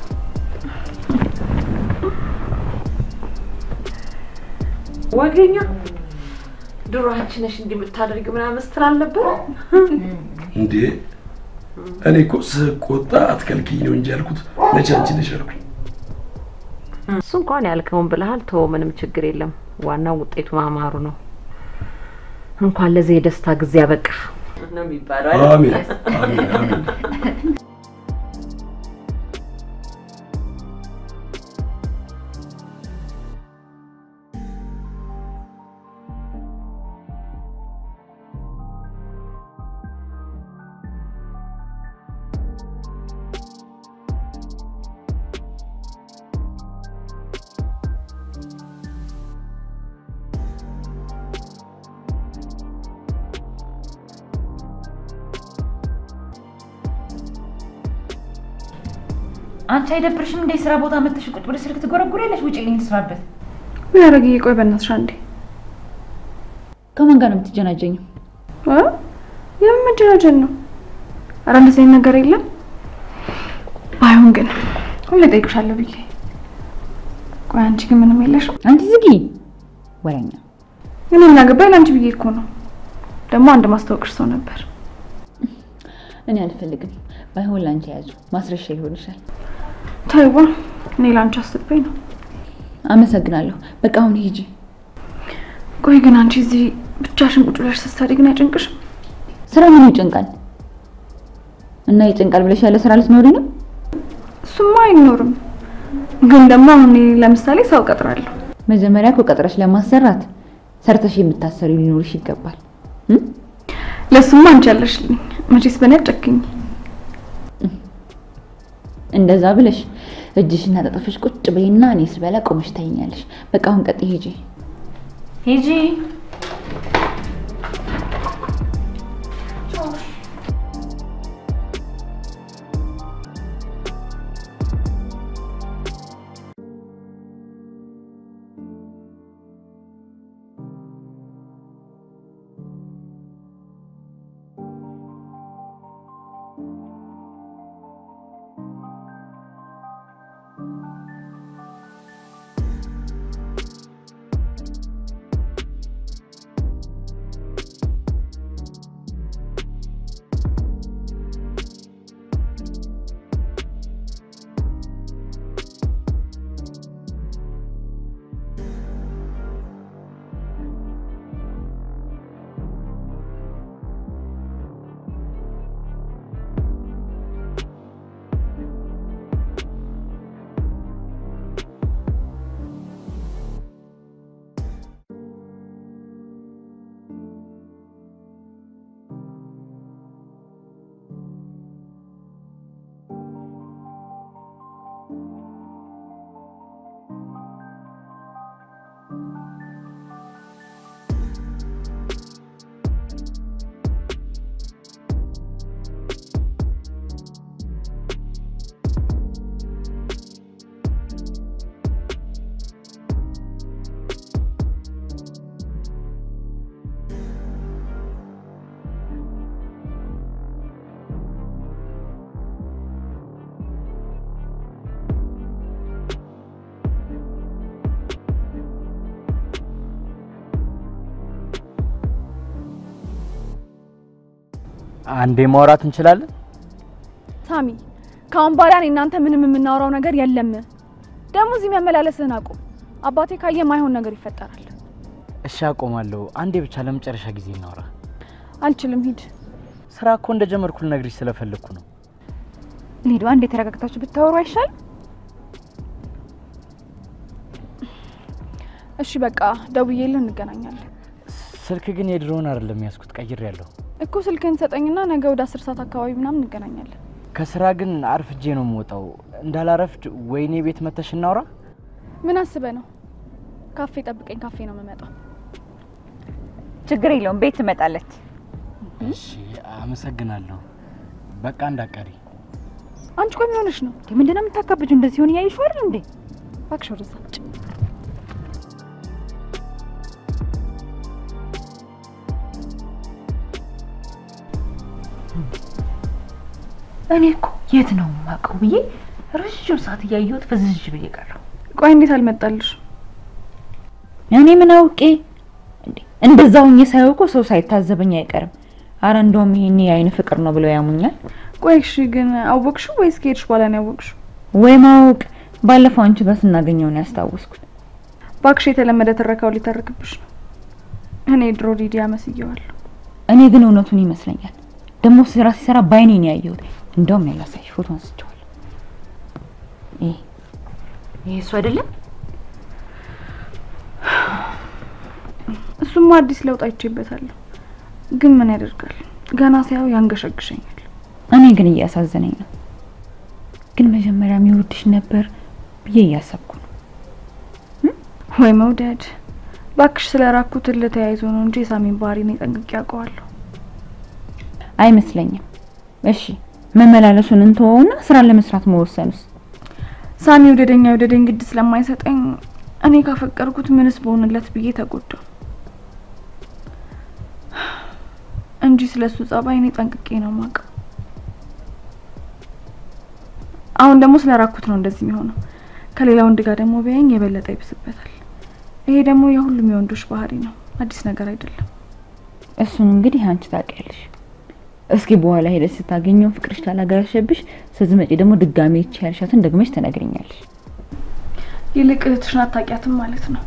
ወገኛ ድሮ አንቺ ነሽ እንዲህ የምታደርጊው ምናምን ስትል አልነበረ? እንዴ እኔ እኮ ስቆጣ አትከልኪኝ ነው እንጂ ያልኩት መቼ አንቺ ነሽ ያልኩኝ። እሱ እንኳን ያልከውን ብለሃል። ተወው፣ ምንም ችግር የለም። ዋናው ውጤቱ ማማሩ ነው። እንኳን ለዚህ የደስታ ጊዜ ያበቃ ነው የሚባለው አይደል? አሜን አሜን አሜን። አንቺ አይደብርሽም እንደ ስራ ቦታ መተሽ ቁጭ ብለሽ ስልክ ትጎረጉሪያለሽ? ውጪልኝ ልስራበት። ምን ያደረግዬ? ቆይ በእናትሽ አንዴ ከማን ጋር ነው የምትጀናጀኝው? እ? የምን መጀናጀን ነው? ኧረ እንደዚህ አይነት ነገር የለም። ባይሆን ግን ሁሌ እጠይቅሻለሁ ብዬ ቆይ አንቺ ግን ምንም የለሽም? አንቺ ዝጊ ወሬኛ። እኔ ምን አገባኝ? ለአንቺ ብዬ እኮ ነው። ደግሞ አንድ ማስታወቅሽ ሰው ነበር። እኔ አልፈልግም። ባይሆን ላንቺ ያዙ ማስረሻ ይሆንሻል። ተይዋ፣ እኔ ለአንቺ አስቤ ነው። አመሰግናለሁ። በቃ አሁን ሂጂ። ቆይ ግን አንቺ እዚህ ብቻሽን ቁጭ ብለሽ ስትሰሪ ግን አይጨንቅሽም? ስራ ምን ይጨንቃል? እና ይጨንቃል ብለሽ ያለ ስራ ልትኖሪ ነው? እሱማ አይኖርም። ግን ደግሞ አሁን እኔ ለምሳሌ ሰው ቀጥራለሁ። መጀመሪያ እኮ ቀጥረሽ ለማሰራት ሰርተሽ የምታሰሪ ሊኖርሽ ይገባል። እም? ለሱማ አንቺ ያለሽልኝ። መቼስ በእኔ አትጨክኝ። እንደዛ ብለሽ እጅሽን አጣጥፈሽ ቁጭ በይና እኔ ስበላ ቆመሽ ታይኛለሽ። በቃ አሁን ቀጥይ፣ ሂጂ ሂጂ። አንዴ ማውራት እንችላለን? ሳሚ፣ ከአሁን በኋላ እኔ እናንተ ምንም የምናወራው ነገር የለም። ደግሞ እዚህ መመላለስህን አቁም። አባቴ ካየ ማይሆን ነገር ይፈጠራል። እሺ አቆማለሁ። አንዴ ብቻ ለመጨረሻ ጊዜ እናውራ። አልችልም፣ ሂድ። ስራ እኮ እንደጀመርኩ ልነግርሽ ስለፈለግኩ ነው። ሊዱ አንዴ ተረጋግታችሁ ብታወሩ አይሻል? እሺ በቃ ደውዬልህ እንገናኛለን ስልክ ግን የድሮውን አይደለም ያዝኩት፣ ቀይሬያለሁ። እኮ ስልክህን ሰጠኝና ነገ ወደ አስር ሰዓት አካባቢ ምናምን እንገናኛለን። ከስራ ግን አርፍጄ ነው የምወጣው። እንዳላረፍድ ወይኔ ቤት መተሽ እናውራ። ምን አስበህ ነው? ካፌ ጠብቀኝ፣ ካፌ ነው የምመጣው። ችግር የለውም ቤት ትመጣለች። እሺ አመሰግናለሁ። በቃ እንዳቀሪ አንቺ ቆይ ምን ሆነሽ ነው? ምንድነው የምታካብጁ? እንደዚህ ሆን እያይሹ አይደል እንዴ? እባክሽ ወደዛ ውጭ። እኔ እኮ የት ነው የማውቀው ብዬ ረዥም ሰዓት እያየሁት ፍዝዥ ብዬ ቀረሁ። ቆይ እንዴት አልመጣልሽ? እኔ ምን አውቄ እንዴ? እንደዛ ሁኜ ሳየው እኮ ሰው ሳይታዘበኝ አይቀርም። አረ እንደውም ይሄኔ የአይን ፍቅር ነው ብለው ያሙኛል። ቆይ እሺ ግን አወቅሽው ወይስ ከሄድሽ በኋላ ነው ያወቅሽው? ወይ ማወቅ ባለፈው አንቺ ጋር ስናገኘው ነው ያስታወስኩት። እባክሽ የተለመደ ትረካው ሊተርክብሽ ነው። እኔ ድሮ ሊዲያ መስየዋለሁ። እኔ ግን እውነቱን ይመስለኛል። ደግሞ ስራ ሲሰራ ባይኔ ነው ያየሁት። እንደውም ያላሳይሽ ፎቶ አንስቼዋለሁ። ይሄ ይሄ እሱ አይደለም? እሱማ አዲስ ለውጥ አይቼበታለሁ። ግን ምን ያደርጋል ገና ሳየው ያንገሸግሸኛል። እኔ ግን እያሳዘነኝ ነው። ግን መጀመሪያ የሚወድሽ ነበር ብዬ እያሰብኩ ነው። ወይ መውደድ ባክሽ፣ ስለ ራኩት ለተያይዞ ነው እንጂ የሳሚን ባህሪ እኔ ጠንቅቄ ያውቀዋለሁ። አይመስለኝም። እሺ መመላለሱን እንተወውና ስራ ለመስራት መወሰኑስ? ሳሚ ውደደኛ ውደደኝ ግድ ስለማይሰጠኝ እኔ ካፈቀርኩት ምንስ በሆንለት ብዬ ተጎዳው እንጂ ስለሱ ጸባይ እኔ ጠንቅቄ ነው ማውቀው። አሁን ደግሞ ስለ ራኩት ነው እንደዚህ የሚሆነው። ከሌላ ወንድ ጋር ደግሞ ቢያየኝ የበለጠ ይብስበታል። ይሄ ደግሞ የሁሉም የወንዶች ባህሪ ነው፣ አዲስ ነገር አይደለም። እሱን እንግዲህ አንቺ ታውቂያለሽ። እስኪ በኋላ ሄደሽ ስታገኘው ፍቅርሽ ካላገረሸብሽ ስትመጪ ደግሞ ድጋሜ ይቺ ያልሻትን ደግመሽ ትነግሪኛለሽ። ይልቅ እህትሽን አታውቂያትም ማለት ነው።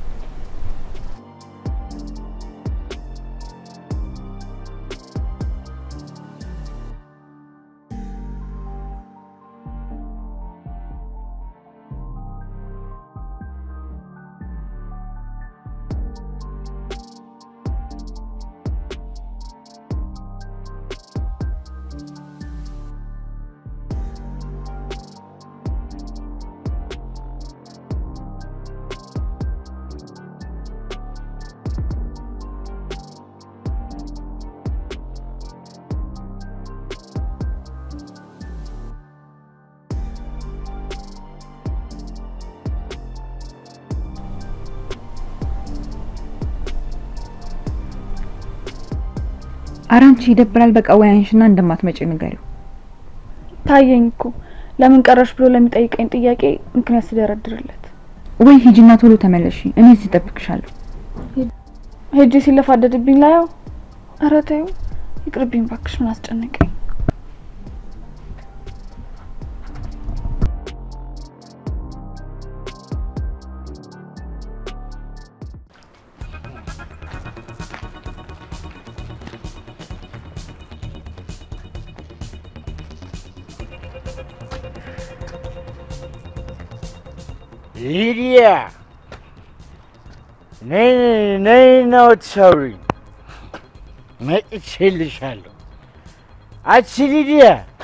ኧረ አንቺ ይደብራል። በቃ ወይ አንሽና እንደማትመጪ ንገሪው። ታየኝ እኮ ለምን ቀረሽ ብሎ ለሚጠይቀኝ ጥያቄ ምክንያት ስደረድርለት ወይ ሂጂና ቶሎ ተመለሺ። እኔ እዚህ እጠብቅሻለሁ። ሄጄ ሲለፋደድብኝ ላየው። ኧረ ተይው ይቅርብኝ ባክሽ፣ ምን አስጨነቀኝ። ሊዲያ ነይ ነይ ነው ትሰውሪኝ መጥቼልሻለሁ። አቺ ሊዲያ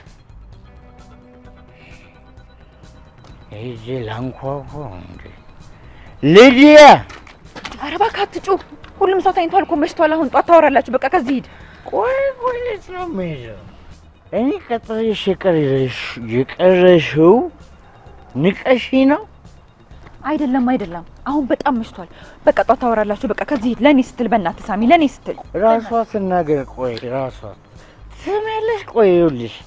ሂጂ ላንኳኳ እንዴ ሊዲያ ኧረ እባክህ አትጩህ። ሁሉም ሰው ተኝቷል እኮ መሽቷል። አሁን ጧት ታወራላችሁ። በቃ ከዚህ ሂድ። ቆይ ቆይ የት ነው የምሄደው? እኔ ቀጥሬሽ የቀረሽ የቀረሽው ንቀሺ ነው አይደለም አይደለም፣ አሁን በጣም መሽቷል። በቃ ጧት ታወራላችሁ። በቃ ከዚህ ሂድ። ለእኔ ስትል በእናትህ ሳሚ፣ ለእኔ ስትል ራሷ ትናገር። ቆይ ራሷ ትሰሚያለሽ? ቆይ ይኸውልሽ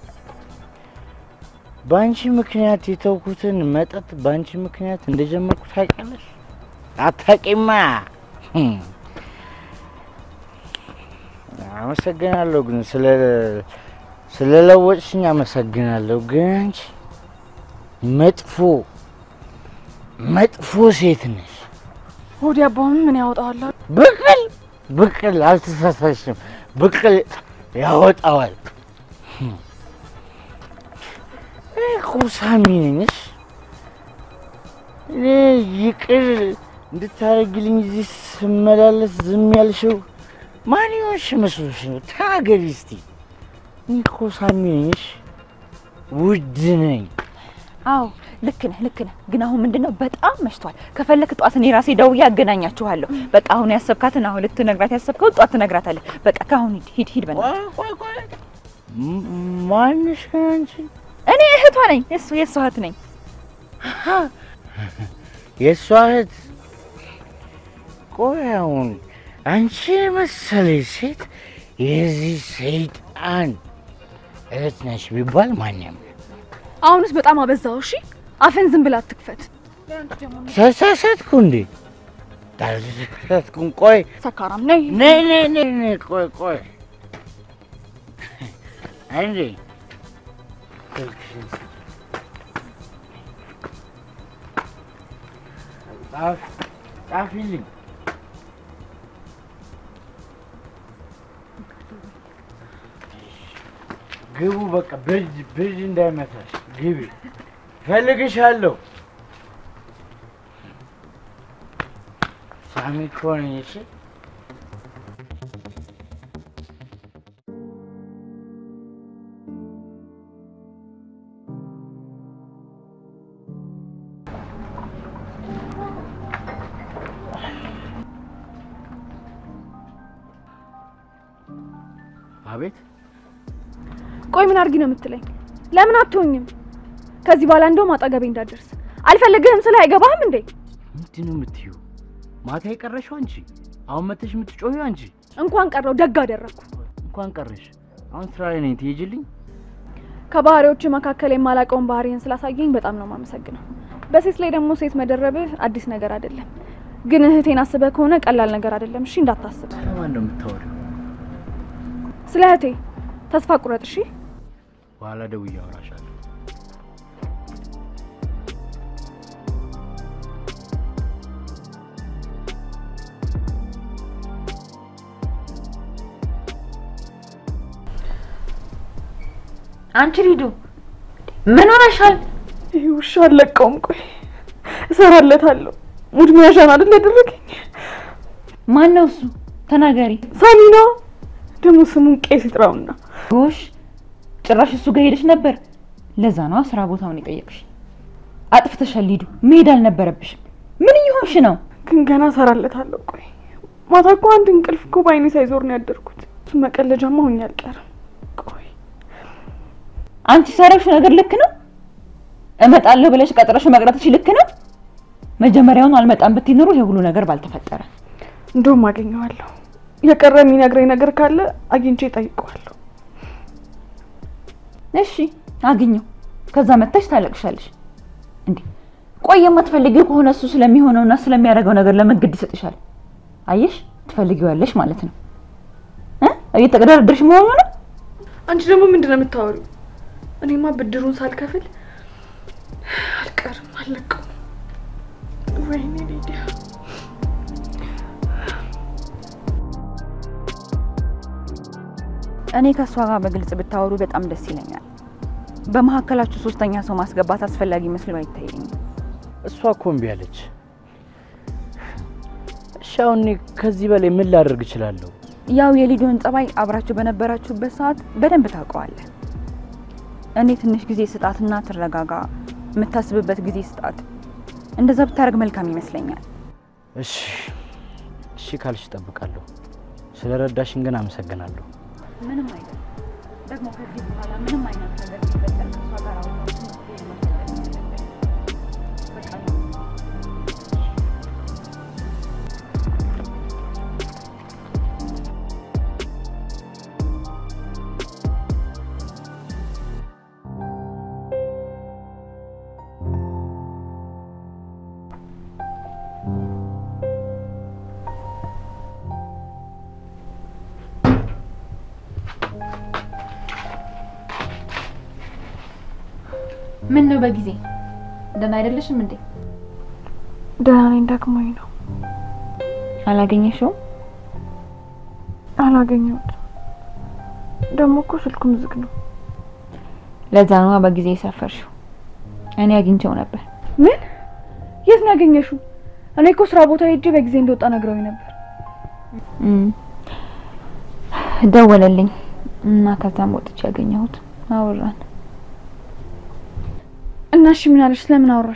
በአንቺ ምክንያት የተውኩትን መጠጥ በአንቺ ምክንያት እንደጀመርኩ ታውቂያለሽ? አታውቂማ። ህም። አመሰግናለሁ ግን ስለ ስለለወጥሽኝ አመሰግናለሁ። ግን አንቺ መጥፎ መጥፎ ሴት ነሽ። ሆዲ አባውን ምን ያወጣዋል? ብቅል ብቅል አልተሳሳሽም። ብቅል ያወጣዋል። እኔ እኮ ሳሚ ነኝሽ። እኔ ይቅር እንድታደርግልኝ እዚህ ስመላለስ ዝም ያልሽው ማን ይሆንሽ መስሎሽ ነው? ተናገሪ እስቲ። እኔ እኮ ሳሚ ነኝሽ፣ ውድ ነኝ። አዎ ልክ ነህ ልክ ነህ። ግን አሁን ምንድን ነው በጣም መሽቷል። ከፈለክ ጧት እኔ ራሴ ደውዬ አገናኛችኋለሁ። በቃ አሁን ያሰብካትን አሁን ልትነግራት ያሰብከው ጧት ትነግራታለህ። በቃ ከአሁን ሂድ ሂድ ሂድ በእናትህ። ቆይ ቆይ ቆይ፣ ም- ማንሽ ግን አንቺ? እኔ እህቷ ነኝ። የእሱ የእሱ እህት ነኝ። የእሷ እህት? ቆይ አሁን አንቺ የመሰለች ሴት የዚህ ሰይጣን እህት ነሽ ቢባል ማን ያምናል? አሁንስ በጣም አበዛው። እሺ አፈን ዝም ብላ አትክፈት። ተሳሳትኩ እንዴ? ተሳሳትኩም። ቆይ ሰካራም ነይ። ነይ ነይ ነይ ነይ፣ ቆይ ቆይ አንዴ ስልክሽን ስጪኝ። ጻፍ ጻፊልኝ። ግቡ በቃ ብርድ ብርድ እንዳይመታሽ ግቢ። ፈልግሻለሁ። ሳሚ እኮ ነኝ። እሺ አቤት ቆይ ምን አድርጊ ነው የምትለኝ? ለምን አትሆኝም? ከዚህ በኋላ እንደውም አጠገቤ እንዳትደርስ አልፈልግህም ስለ አይገባህም እንዴ? ምንድን ነው የምትይው? ማታ የቀረሽው አንቺ፣ አሁን መተሽ የምትጮሂው አንቺ። እንኳን ቀረው ደግ አደረግኩ። እንኳን ቀረሽ። አሁን ስራ ላይ ነኝ፣ ትሄጂልኝ? ከባህሪዎች መካከል የማላውቀውን ባህሪን ስላሳየኝ በጣም ነው የማመሰግነው። በሴት ላይ ደግሞ ሴት መደረብህ አዲስ ነገር አይደለም። ግን እህቴን አስበህ ከሆነ ቀላል ነገር አይደለም። እሺ እንዳታስብ። ስለማን ነው የምታወሪው? ስለ እህቴ ተስፋ ቁረጥ። እሺ በኋላ ደውዬ አወራሻለሁ። አንቺ ሊዱ ምን ሆነሻል? ይህ ውሻ አለቀውም። ቆይ እሰራለታለሁ። ሙድ መያዣን አይደል ያደረገኝ? ማን ነው እሱ? ተናገሪ። ሳሚ ነው ደግሞ ስሙን ቄስ ይጥራውና ጎሽ ጭራሽ እሱ ጋር ሄደሽ ነበር። ለዛ ነዋ ስራ ቦታውን የጠየቅሽ። አጥፍተሻል ሊዱ፣ መሄድ አልነበረብሽም። ምን እየሆንሽ ነው? ግን ገና እሰራለታለሁ። ቆይ ማታ እኮ አንድ እንቅልፍ እኮ በአይኔ ሳይዞር ነው ያደርኩት። እሱ መቀለጃማ ሆኜ አልቀርም። ቆይ አንቺ ሰራሽው ነገር ልክ ነው? እመጣለሁ ብለሽ ቀጥረሽ መቅረትሽ ልክ ነው? መጀመሪያውኑ አልመጣም ብትይ ኖሮ ይሄ ሁሉ ነገር ባልተፈጠረ። እንደውም አገኘዋለሁ። የቀረ የሚነግረኝ ነገር ካለ አግኝቼ እጠይቀዋለሁ። እሺ አግኘው። ከዛ መጥተሽ ታለቅሻለሽ። እንዴ ቆይ የማትፈልጊው ከሆነ እሱ ስለሚሆነውና ስለሚያደርገው ነገር ለምን ግድ ይሰጥሻል? አየሽ ትፈልጊዋለሽ ማለት ነው እ እየተቀዳደርሽ መሆኑ ነው። አንቺ ደግሞ ምንድን ነው የምታወሪው? እኔማ ብድሩን ሳልከፍል አልቀርም፣ አልለቀውም። ወይኔ ሊዲያ እኔ ከእሷ ጋር በግልጽ ብታወሩ በጣም ደስ ይለኛል። በመሀከላችሁ ሶስተኛ ሰው ማስገባት አስፈላጊ መስሎ አይታየኝም። እሷ እኮ እምቢ አለች። እሺ አሁን እኔ ከዚህ በላይ ምን ላደርግ እችላለሁ? ያው የሊዲዮን ጸባይ አብራችሁ በነበራችሁበት ሰዓት በደንብ ታውቀዋለህ። እኔ ትንሽ ጊዜ ስጣትና ትረጋጋ፣ የምታስብበት ጊዜ ስጣት። እንደዛ ብታደርግ መልካም ይመስለኛል። እሺ እሺ ካልሽ እጠብቃለሁ። ስለ ረዳሽን ግን አመሰግናለሁ። ምንም አይነት ደግሞ ከዚህ በኋላ ምንም አይነት ነገር ሲፈጠር ከእሷ ጋር አውራችሁ መፍትሄ ማፈላለግ አለብን። በቃ ነው። ምን ነው በጊዜ ደህና አይደለሽም እንዴ? ደህና ነኝ፣ ደክሞኝ ነው። አላገኘሽውም? አላገኘሁትም። ደግሞ እኮ ስልኩም ዝግ ነው። ለዛ ነዋ በጊዜ የሰፈርሽው። እኔ አግኝቼው ነበር። ምን? የት ነው ያገኘሽው? እኔ እኮ ስራ ቦታ ሄጄ በጊዜ እንደወጣ ነግረውኝ ነበር። እም፣ ደወለልኝ እና ከዛም ወጥቼ ያገኘሁት አወራን። እና እሺ ምን አለሽ? ስለምን አወራሽ?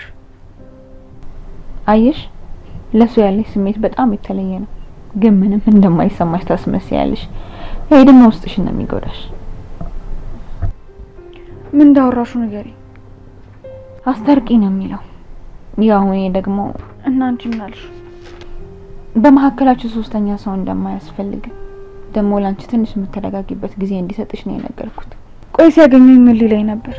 አየሽ፣ ለሱ ያለሽ ስሜት በጣም የተለየ ነው፣ ግን ምንም እንደማይሰማሽ ታስመስያለሽ። ይሄ ደግሞ ውስጥሽን ነው የሚጎዳሽ። ምን እንዳወራሹ ንገሪ። አስታርቂ ነው የሚለው። ያው እኔ ደግሞ እና አንቺ ምን አልሽ? በመካከላችሁ ሶስተኛ ሰው እንደማያስፈልግ ደግሞ ላንቺ ትንሽ የምትረጋጊበት ጊዜ እንዲሰጥሽ ነው የነገርኩት። ቆይ ሲያገኘኝ ምን ሊለኝ ነበር?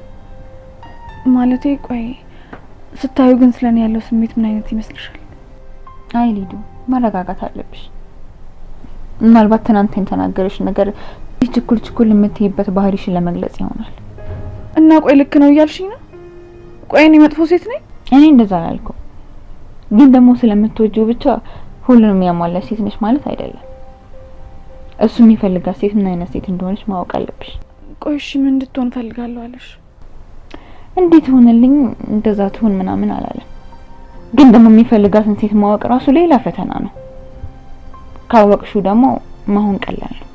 ማለቴ ቆይ ስታዩ ግን ስለኔ ያለው ስሜት ምን አይነት ይመስልሻል? አይ ሊዱ፣ መረጋጋት አለብሽ። ምናልባት ትናንት የተናገረሽ ነገር ይህ ችኩል ችኩል የምትይበት ባህሪሽን ለመግለጽ ይሆናል። እና ቆይ ልክ ነው እያልሽኝ ነው? ቆይ እኔ መጥፎ ሴት ነኝ? እኔ እንደዛ አላልኩም፣ ግን ደግሞ ስለምትወጂው ብቻ ሁሉንም ያሟላሽ ሴት ነሽ ማለት አይደለም። እሱ የሚፈልጋት ሴት ምን አይነት ሴት እንደሆነች ማወቅ አለብሽ። ቆይ እሺ ምን እንድትሆን ፈልጋለሁ አለሽ? እንዴት ሆነልኝ እንደዛ ትሁን ምናምን አላለም። ግን ደግሞ የሚፈልጋትን ሴት ማወቅ ራሱ ሌላ ፈተና ነው። ካወቅሽው ደግሞ መሆን ቀላል ነው።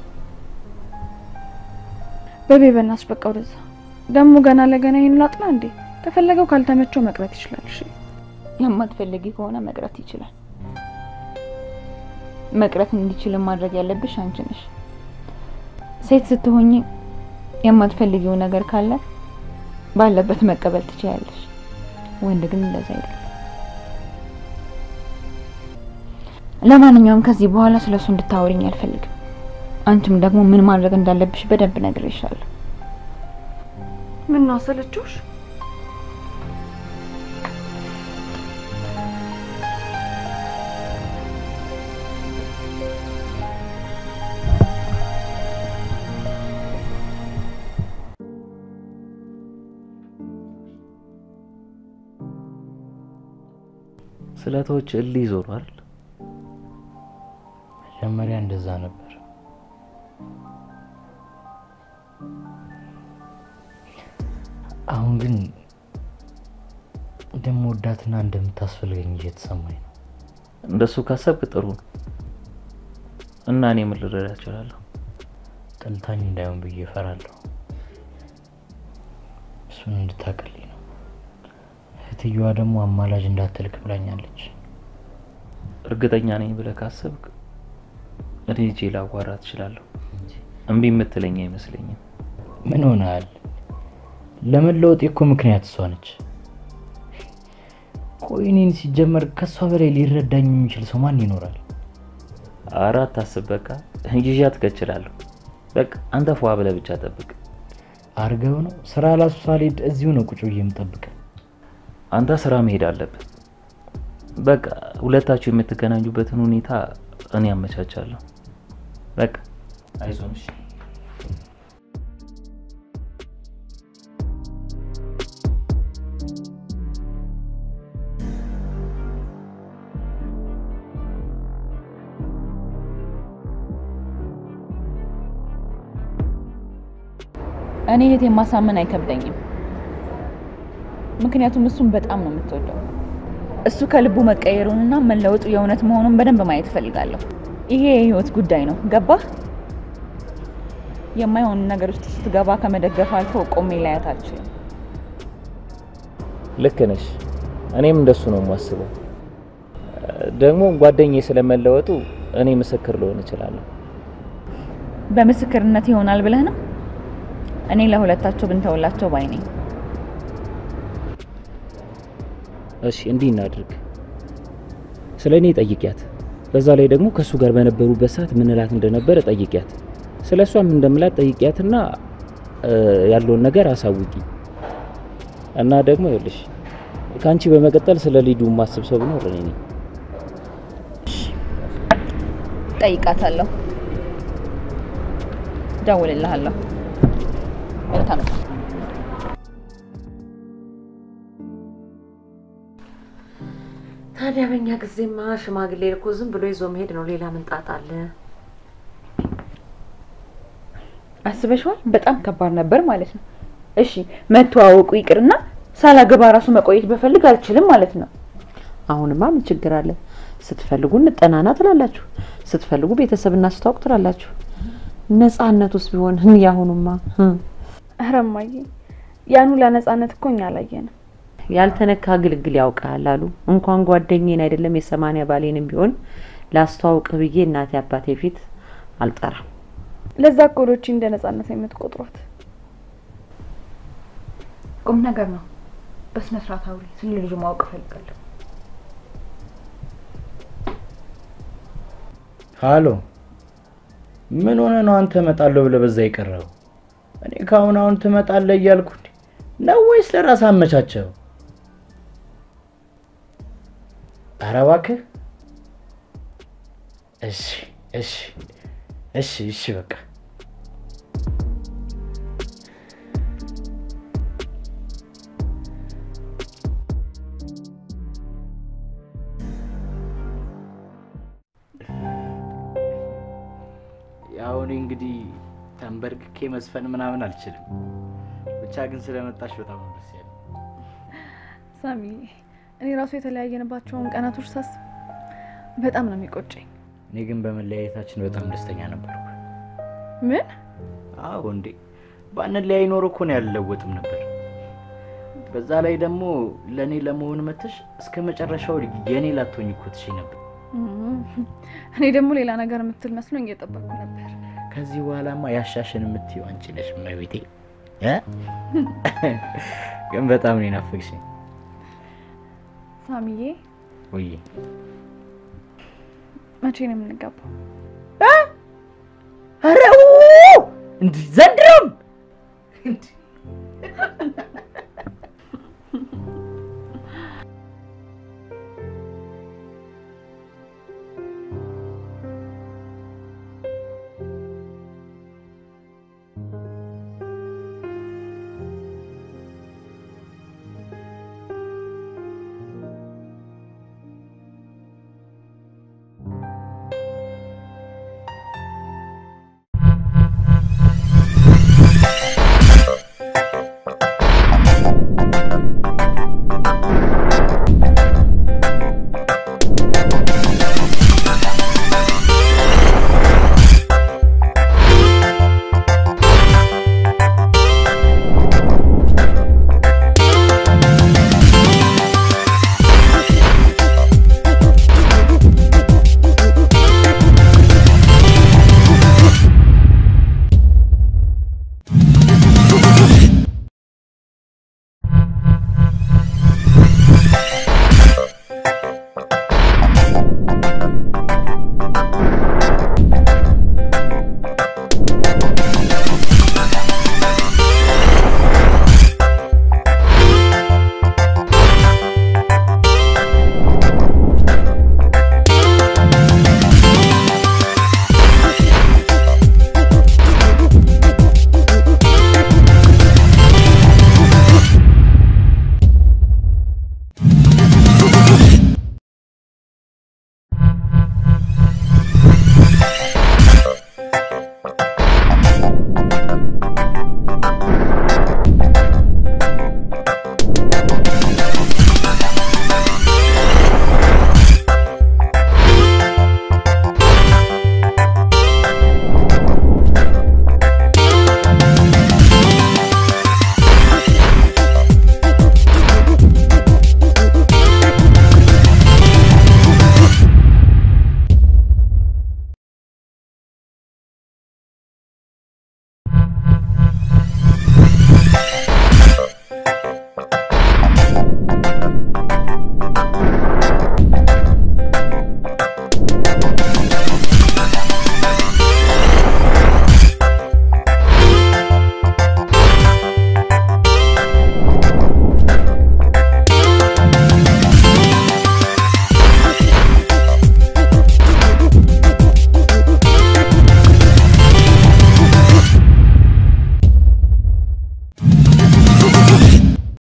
በቤ በእናትሽ በቃ ወደዛ። ደግሞ ገና ለገና ይሄን ላጥና እንዴ? ከፈለገው ካልተመቸው መቅረት ይችላል። እሺ የማትፈልጊ ከሆነ መቅረት ይችላል። መቅረት እንዲችል ማድረግ ያለብሽ አንቺ ነሽ። ሴት ስትሆኚ የማትፈልጊው ነገር ካለ ባለበት መቀበል ትችያለሽ። ወንድ ግን እንደዛ አይደለም። ለማንኛውም ከዚህ በኋላ ስለሱ እንድታወሪኝ አልፈልግም። አንቺም ደግሞ ምን ማድረግ እንዳለብሽ በደንብ ነግሬሻለሁ። ምን ነው አሰለችሽ? ስለቶች እልህ ይዞሩ አይደል? መጀመሪያ እንደዛ ነበር። አሁን ግን እንደምወዳትና እንደምታስፈልገኝ እየተሰማኝ ነው። እንደሱ ካሰብክ ጥሩ ነው። እና እኔ ምን ልረዳ እችላለሁ? ጠልታኝ እንዳይሆን ብዬ እፈራለሁ። እሱን እንድታቀልኝ ነው። እህትየዋ ደግሞ አማላጅ እንዳትልክ ብላኛለች። እርግጠኛ ነኝ ብለህ ካሰብክ እኔ ሄጄ ላዋራት እችላለሁ። እምቢ የምትለኝ አይመስለኝም። ምን ሆነሃል? ለመለወጥ እኮ ምክንያት እሷ ነች። ቆይ እኔን ሲጀመር ከእሷ በላይ ሊረዳኝ የሚችል ሰው ማን ይኖራል? አራት አስብ። በቃ ይዣት እከችላለሁ። በቃ አንተ ፏ ብለህ ብቻ ጠብቅ። አርገው ነው ስራ ላሱ ሳልሄድ እዚሁ ነው ቁጭ ብዬ የምጠብቀው። አንተ ስራ መሄድ አለብህ። በቃ ሁለታችሁ የምትገናኙበትን ሁኔታ እኔ አመቻቻለሁ። በቃ አይዞን። እሺ እኔ እህቴን ማሳመን አይከብደኝም። ምክንያቱም እሱን በጣም ነው የምትወደው። እሱ ከልቡ መቀየሩንና መለወጡ የእውነት መሆኑን በደንብ ማየት እፈልጋለሁ። ይሄ የህይወት ጉዳይ ነው። ገባህ? የማይሆን ነገር ውስጥ ስትገባ ከመደገፍ አልፎ ቆሜ ላያት አልችልም። ልክ ነሽ። እኔም እንደሱ ነው የማስበው። ደግሞ ጓደኛዬ ስለመለወጡ እኔ ምስክር ልሆን እችላለሁ። በምስክርነት ይሆናል ብለህ ነው? እኔ ለሁለታቸው ብንተውላቸው ባይ ነኝ። እሺ እንዲህ እናድርግ። ስለ እኔ ጠይቂያት። በዛ ላይ ደግሞ ከእሱ ጋር በነበሩበት ሰዓት ምንላት እንደነበረ ጠይቂያት። ስለ እሷም እንደምላት ጠይቂያትና ያለውን ነገር አሳውቂ እና ደግሞ ይኸውልሽ ከአንቺ በመቀጠል ስለ ሊዱ ማስብ ሰው ቢኖር እኔ ነኝ። ጠይቃታለሁ፣ ደውልልሃለሁ። መልካም ታዲያ በእኛ ጊዜማ ሽማግሌ እኮ ዝም ብሎ ይዞ መሄድ ነው። ሌላ ምን ጣጣ አለ? አስበሽዋል? በጣም ከባድ ነበር ማለት ነው። እሺ መተዋወቁ ይቅርና ሳላገባ ራሱ መቆየት በፈልግ አልችልም ማለት ነው። አሁንማ ምን ችግር አለ? ስትፈልጉ እንጠናና ትላላችሁ፣ ስትፈልጉ ቤተሰብ እናስተዋውቅ ትላላችሁ። ነጻነት ውስጥ ቢሆን ያሁኑማ ኧረ እማዬ ያን ሁላ ነጻነት እኮ እኛ አላየንም። ያልተነካ ግልግል ያውቃል አሉ። እንኳን ጓደኛዬን አይደለም የሰማንያ ባሌንም ቢሆን ላስተዋውቅ ብዬ እናቴ አባቴ ፊት አልጠራም። ለዛ እኮ ዶቺ እንደ ነጻነት ነው የምትቆጥሯት። ቁም ነገር ነው። በስነ ስርዓት አውሪ። ስለ ልጁ ማወቅ እፈልጋለሁ። ሃሎ፣ ምን ሆነ ነው አንተ እመጣለሁ ብለህ በዛ የቀረው? እኔ ከአሁን አሁን ትመጣለህ እያልኩ እንዴ ነው ወይስ ለራስ አመቻቸው? ኧረ እባክህ። እሺ እሺ እሺ እሺ በቃ ያው እኔ እንግዲህ ተንበርክኬ መዝፈን ምናምን አልችልም። ብቻ ግን ስለመጣሽ በጣም ነው ደስ ያለኝ። ሳሚ እኔ ራሱ የተለያየንባቸውን ቀናቶች ሳስብ በጣም ነው የሚቆጨኝ። እኔ ግን በመለያየታችን በጣም ደስተኛ ነበርኩ። ምን አዎ እንዴ ባንለያይ ኖሮ እኮ ነው ያልለወጥም ነበር። በዛ ላይ ደግሞ ለእኔ ለመሆን መተሽ እስከ መጨረሻው የእኔ ላትሆኝ እኮ ትሽ ነበር። እም፣ እኔ ደግሞ ሌላ ነገር የምትል መስሎኝ እየጠበቅኩ ነበር። ከዚህ በኋላማ ያሻሽን የምትይው አንቺ ነሽ መቤቴ። እ? ግን በጣም ነው የናፈቅሽኝ። ሳሚዬ ውይ መቼ ነው የምንጋባው? ኧረ እንዲህ ዘንድሮም እንዲህ